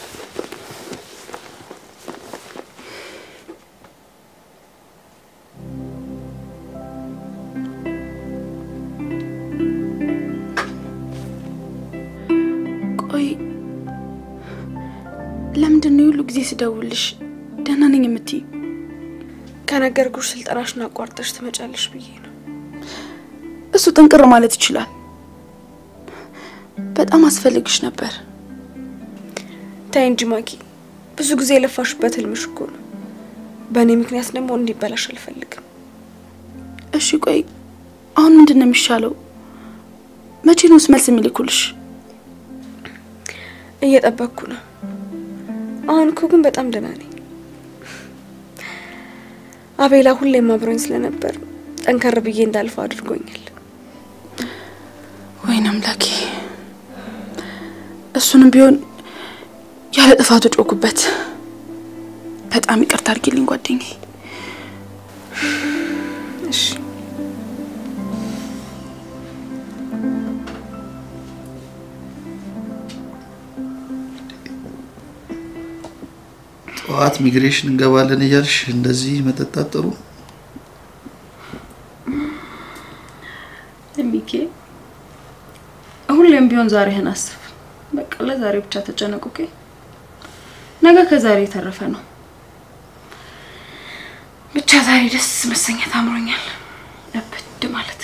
ቆይ ለምንድን ነው የሁሉ ጊዜ ስደውልሽ ደህና ነኝ የምትይ? ከነገርኩሽ ስልጠናሽን አቋርጠሽ ትመጫለሽ ብዬ ነው። እሱ ጥንቅር ማለት ይችላል። በጣም አስፈልግሽ ነበር። ታይ እንጂ ማኪ፣ ብዙ ጊዜ የለፋሽበት ህልምሽ እኮ ነው። በእኔ ምክንያት ደግሞ እንዲበላሽ አልፈልግም። እሺ ቆይ አሁን ምንድን ነው የሚሻለው? መቼ ነውስ መልስ የሚልኩልሽ? እየጠበቅኩ ነው። አሁን እኮ ግን በጣም ደህና ነኝ። አቤላ ሁሌም አብሮኝ ስለነበር ጠንከር ብዬ እንዳልፈው አድርጎኛል። ወይኔ አምላኬ! እሱንም ቢሆን ያለ ጥፋቱ ጮኩበት። በጣም ይቅርታ አድርጊልኝ ጓደኛዬ። እሺ ጠዋት ሚግሬሽን እንገባለን እያልሽ እንደዚህ መጠጣት ጥሩ ሚኬ ሁሌም ቢሆን ዛሬህን አስብ። በቃ ለዛሬ ብቻ ተጨነቁ። ኦኬ? ነገ ከዛሬ የተረፈ ነው። ብቻ ዛሬ ደስ መሰኘት አምሮኛል። እብድ ማለት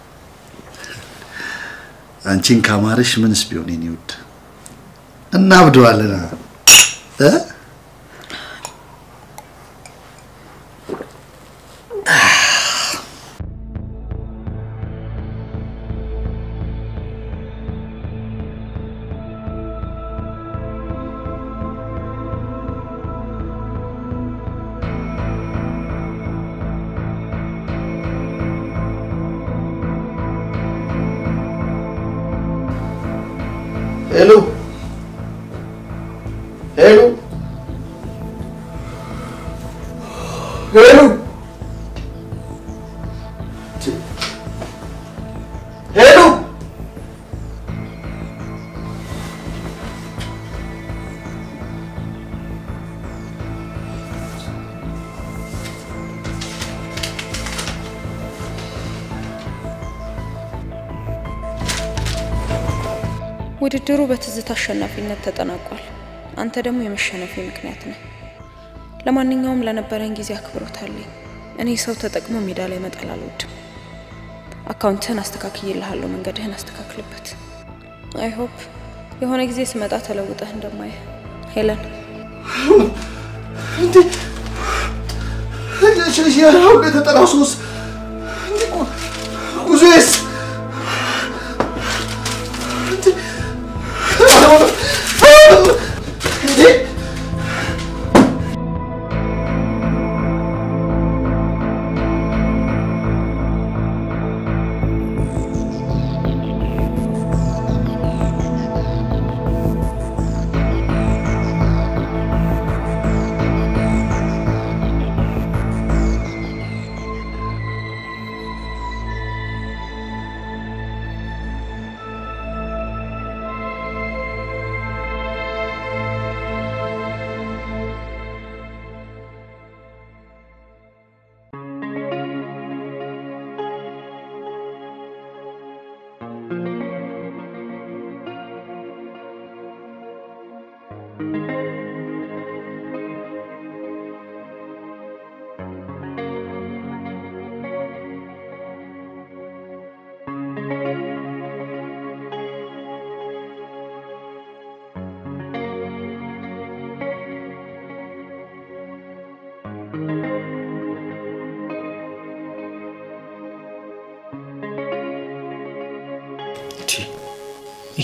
አንቺን ካማረሽ ምንስ ቢሆን የኔ ውድ እናብደዋለን እ ሄሎ ሄሎ ሄሎ ሄሎ ውድድሩ በትዝታ አሸናፊነት ተጠናቋል። አንተ ደግሞ የመሸነፊ ምክንያት ነህ። ለማንኛውም ለነበረን ጊዜ አክብሮት አለኝ። እኔ ሰው ተጠቅሞ ሜዳ ላይ መጣል አልወድም። አካውንትህን አስተካክዬልሃለሁ፣ መንገድህን አስተካክልበት። አይ ሆፕ የሆነ ጊዜ ስመጣ ተለውጠህ እንደማየህ ሄለን። ያሁን የተጠራው ሶስ ጉዞዬስ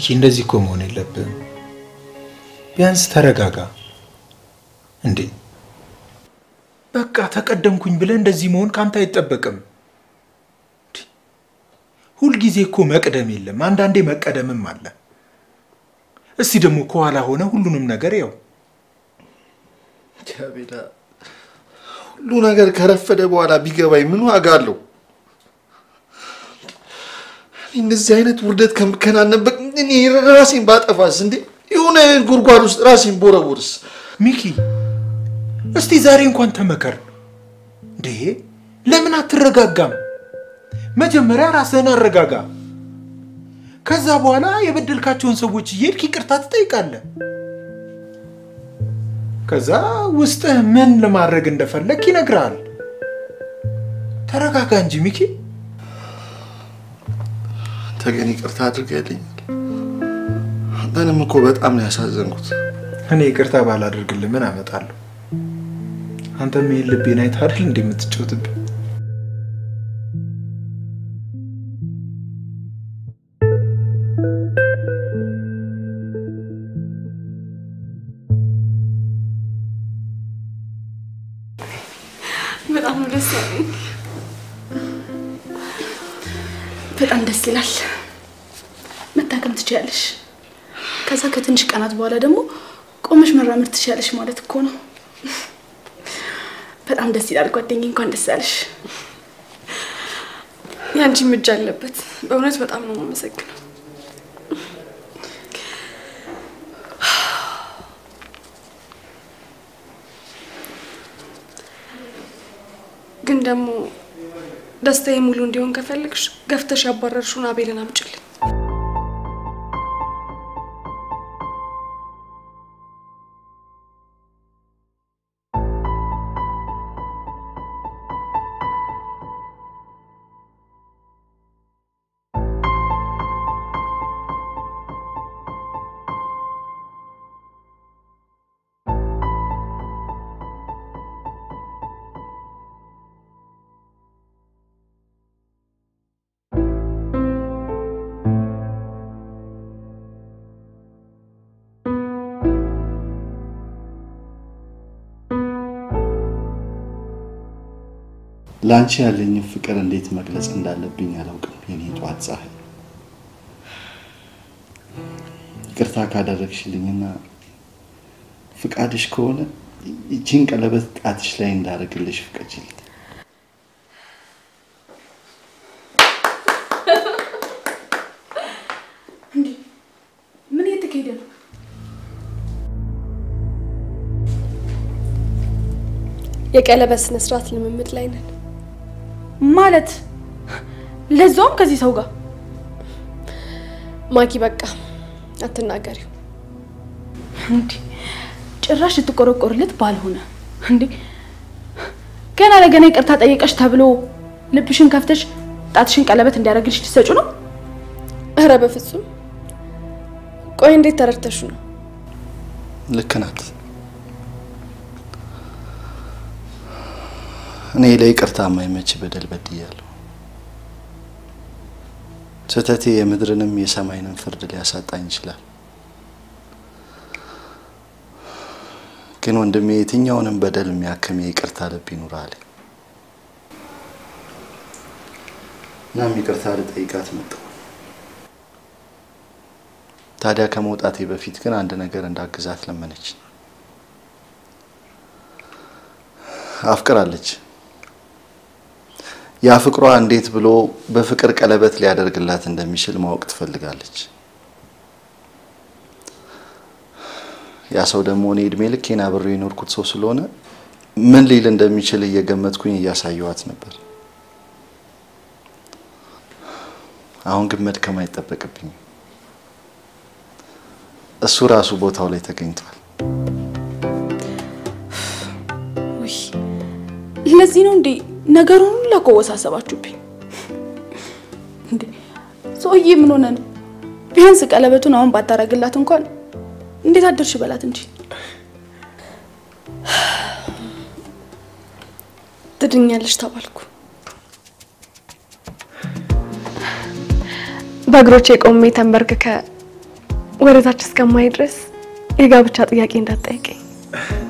ሚኪ እንደዚህ እኮ መሆን የለብህም። ቢያንስ ተረጋጋ እንዴ። በቃ ተቀደምኩኝ ብለህ እንደዚህ መሆን ካንተ አይጠበቅም። እንዴ! ሁልጊዜ እኮ መቅደም የለም፣ አንዳንዴ መቀደምም አለ። እስቲ ደግሞ ከኋላ ሆነ ሁሉንም ነገር ያው አቤላ፣ ሁሉ ነገር ከረፈደ በኋላ ቢገባኝ ምን ዋጋ አለው? እኔ እንደዚህ አይነት ውርደት ከምከናነበት እኔ ራሴን ባጠፋስ እንዴ? የሆነ ጉድጓድ ውስጥ ራሴን ቦረቦርስ? ሚኪ እስቲ ዛሬ እንኳን ተመከር እንዴ! ለምን አትረጋጋም? መጀመሪያ ራስህን አረጋጋ። ከዛ በኋላ የበደልካቸውን ሰዎች እየሄድክ ይቅርታ ትጠይቃለህ። ከዛ ውስጥህ ምን ለማድረግ እንደፈለግ ይነግርሃል። ተረጋጋ እንጂ ሚኪ። አንተ ግን ይቅርታ አድርገልኛል። አንተንም እኮ በጣም ነው ያሳዘንኩት። እኔ ይቅርታ ባላደርግልህ ምን አመጣለሁ? አንተም ይህን ልቤን አይተህ አይደል እንዴ የምትጫወትብኝ? በጣም ነው ደስ ያለኝ። በጣም ደስ ይላል። መታከም ትችያለሽ። ከዛ ከትንሽ ቀናት በኋላ ደግሞ ቆመሽ መራመድ ትችያለሽ ማለት እኮ ነው። በጣም ደስ ይላል ጓደኛዬ፣ እንኳን ደስ ያለሽ። ያንቺም እጅ አለበት። በእውነት በጣም ነው የማመሰግነው። ግን ደግሞ ደስታዬ ሙሉ እንዲሆን ከፈልግሽ ገፍተሽ ያባረርሽውን አቤልን አምጪልኝ። ለአንቺ ያለኝን ፍቅር እንዴት መግለጽ እንዳለብኝ አላውቅም። የኔ ጠዋት ፀሐይ፣ ይቅርታ ካደረግሽልኝና ፍቃድሽ ከሆነ ይቺን ቀለበት ጣትሽ ላይ እንዳደርግልሽ ፍቀጅልኝ። ምን እየተካሄደ ነው? የቀለበት ስነ ስርዓት ልምምድ ላይ ነን። ማለት ለዛውም ከዚህ ሰው ጋር ማኪ በቃ አትናገሪው። እንዴ! ጭራሽ ልትቆረቆርለት ባልሆነ እንዴ! ገና ለገና ይቅርታ ጠየቀሽ ተብሎ ልብሽን ከፍተሽ ጣትሽን ቀለበት እንዲያደርግልሽ ልትሰጩ ነው? እረ በፍጹም። ቆይ እንዴት ተረድተሹ ነው? ልክ ናት። እኔ ለይቅርታ የማይመች በደል በድያለሁ። ስህተቴ የምድርንም የሰማይንም ፍርድ ሊያሳጣኝ ይችላል። ግን ወንድሜ የትኛውንም በደል የሚያክም የይቅርታ ልብ ይኑራል። እናም ይቅርታ ልጠይቃት መጣሁ። ታዲያ ከመውጣቴ በፊት ግን አንድ ነገር እንዳግዛት ለመነች። አፍቅራለች። ያ ፍቅሯ እንዴት ብሎ በፍቅር ቀለበት ሊያደርግላት እንደሚችል ማወቅ ትፈልጋለች። ያ ሰው ደግሞ እኔ እድሜ ልኬን አብሬ የኖርኩት ሰው ስለሆነ ምን ሊል እንደሚችል እየገመትኩኝ እያሳየዋት ነበር። አሁን ግን መድከም አይጠበቅብኝም። እሱ ራሱ ቦታው ላይ ተገኝቷል። ውይ ለዚህ ነው እንዴ ነገሩን ሁሉ አወሳሰባችሁብኝ? እንዴ ሰውዬ ምን ሆነ ነው? ቢያንስ ቀለበቱን አሁን ባታረግላት እንኳን እንዴት አደርሽ በላት እንጂ። ትድኛለሽ ተባልኩ። በእግሮቼ ቆሜ ተንበርክከ ወደታች እስከማይ ድረስ የጋብቻ ጥያቄ እንዳትጠይቀኝ።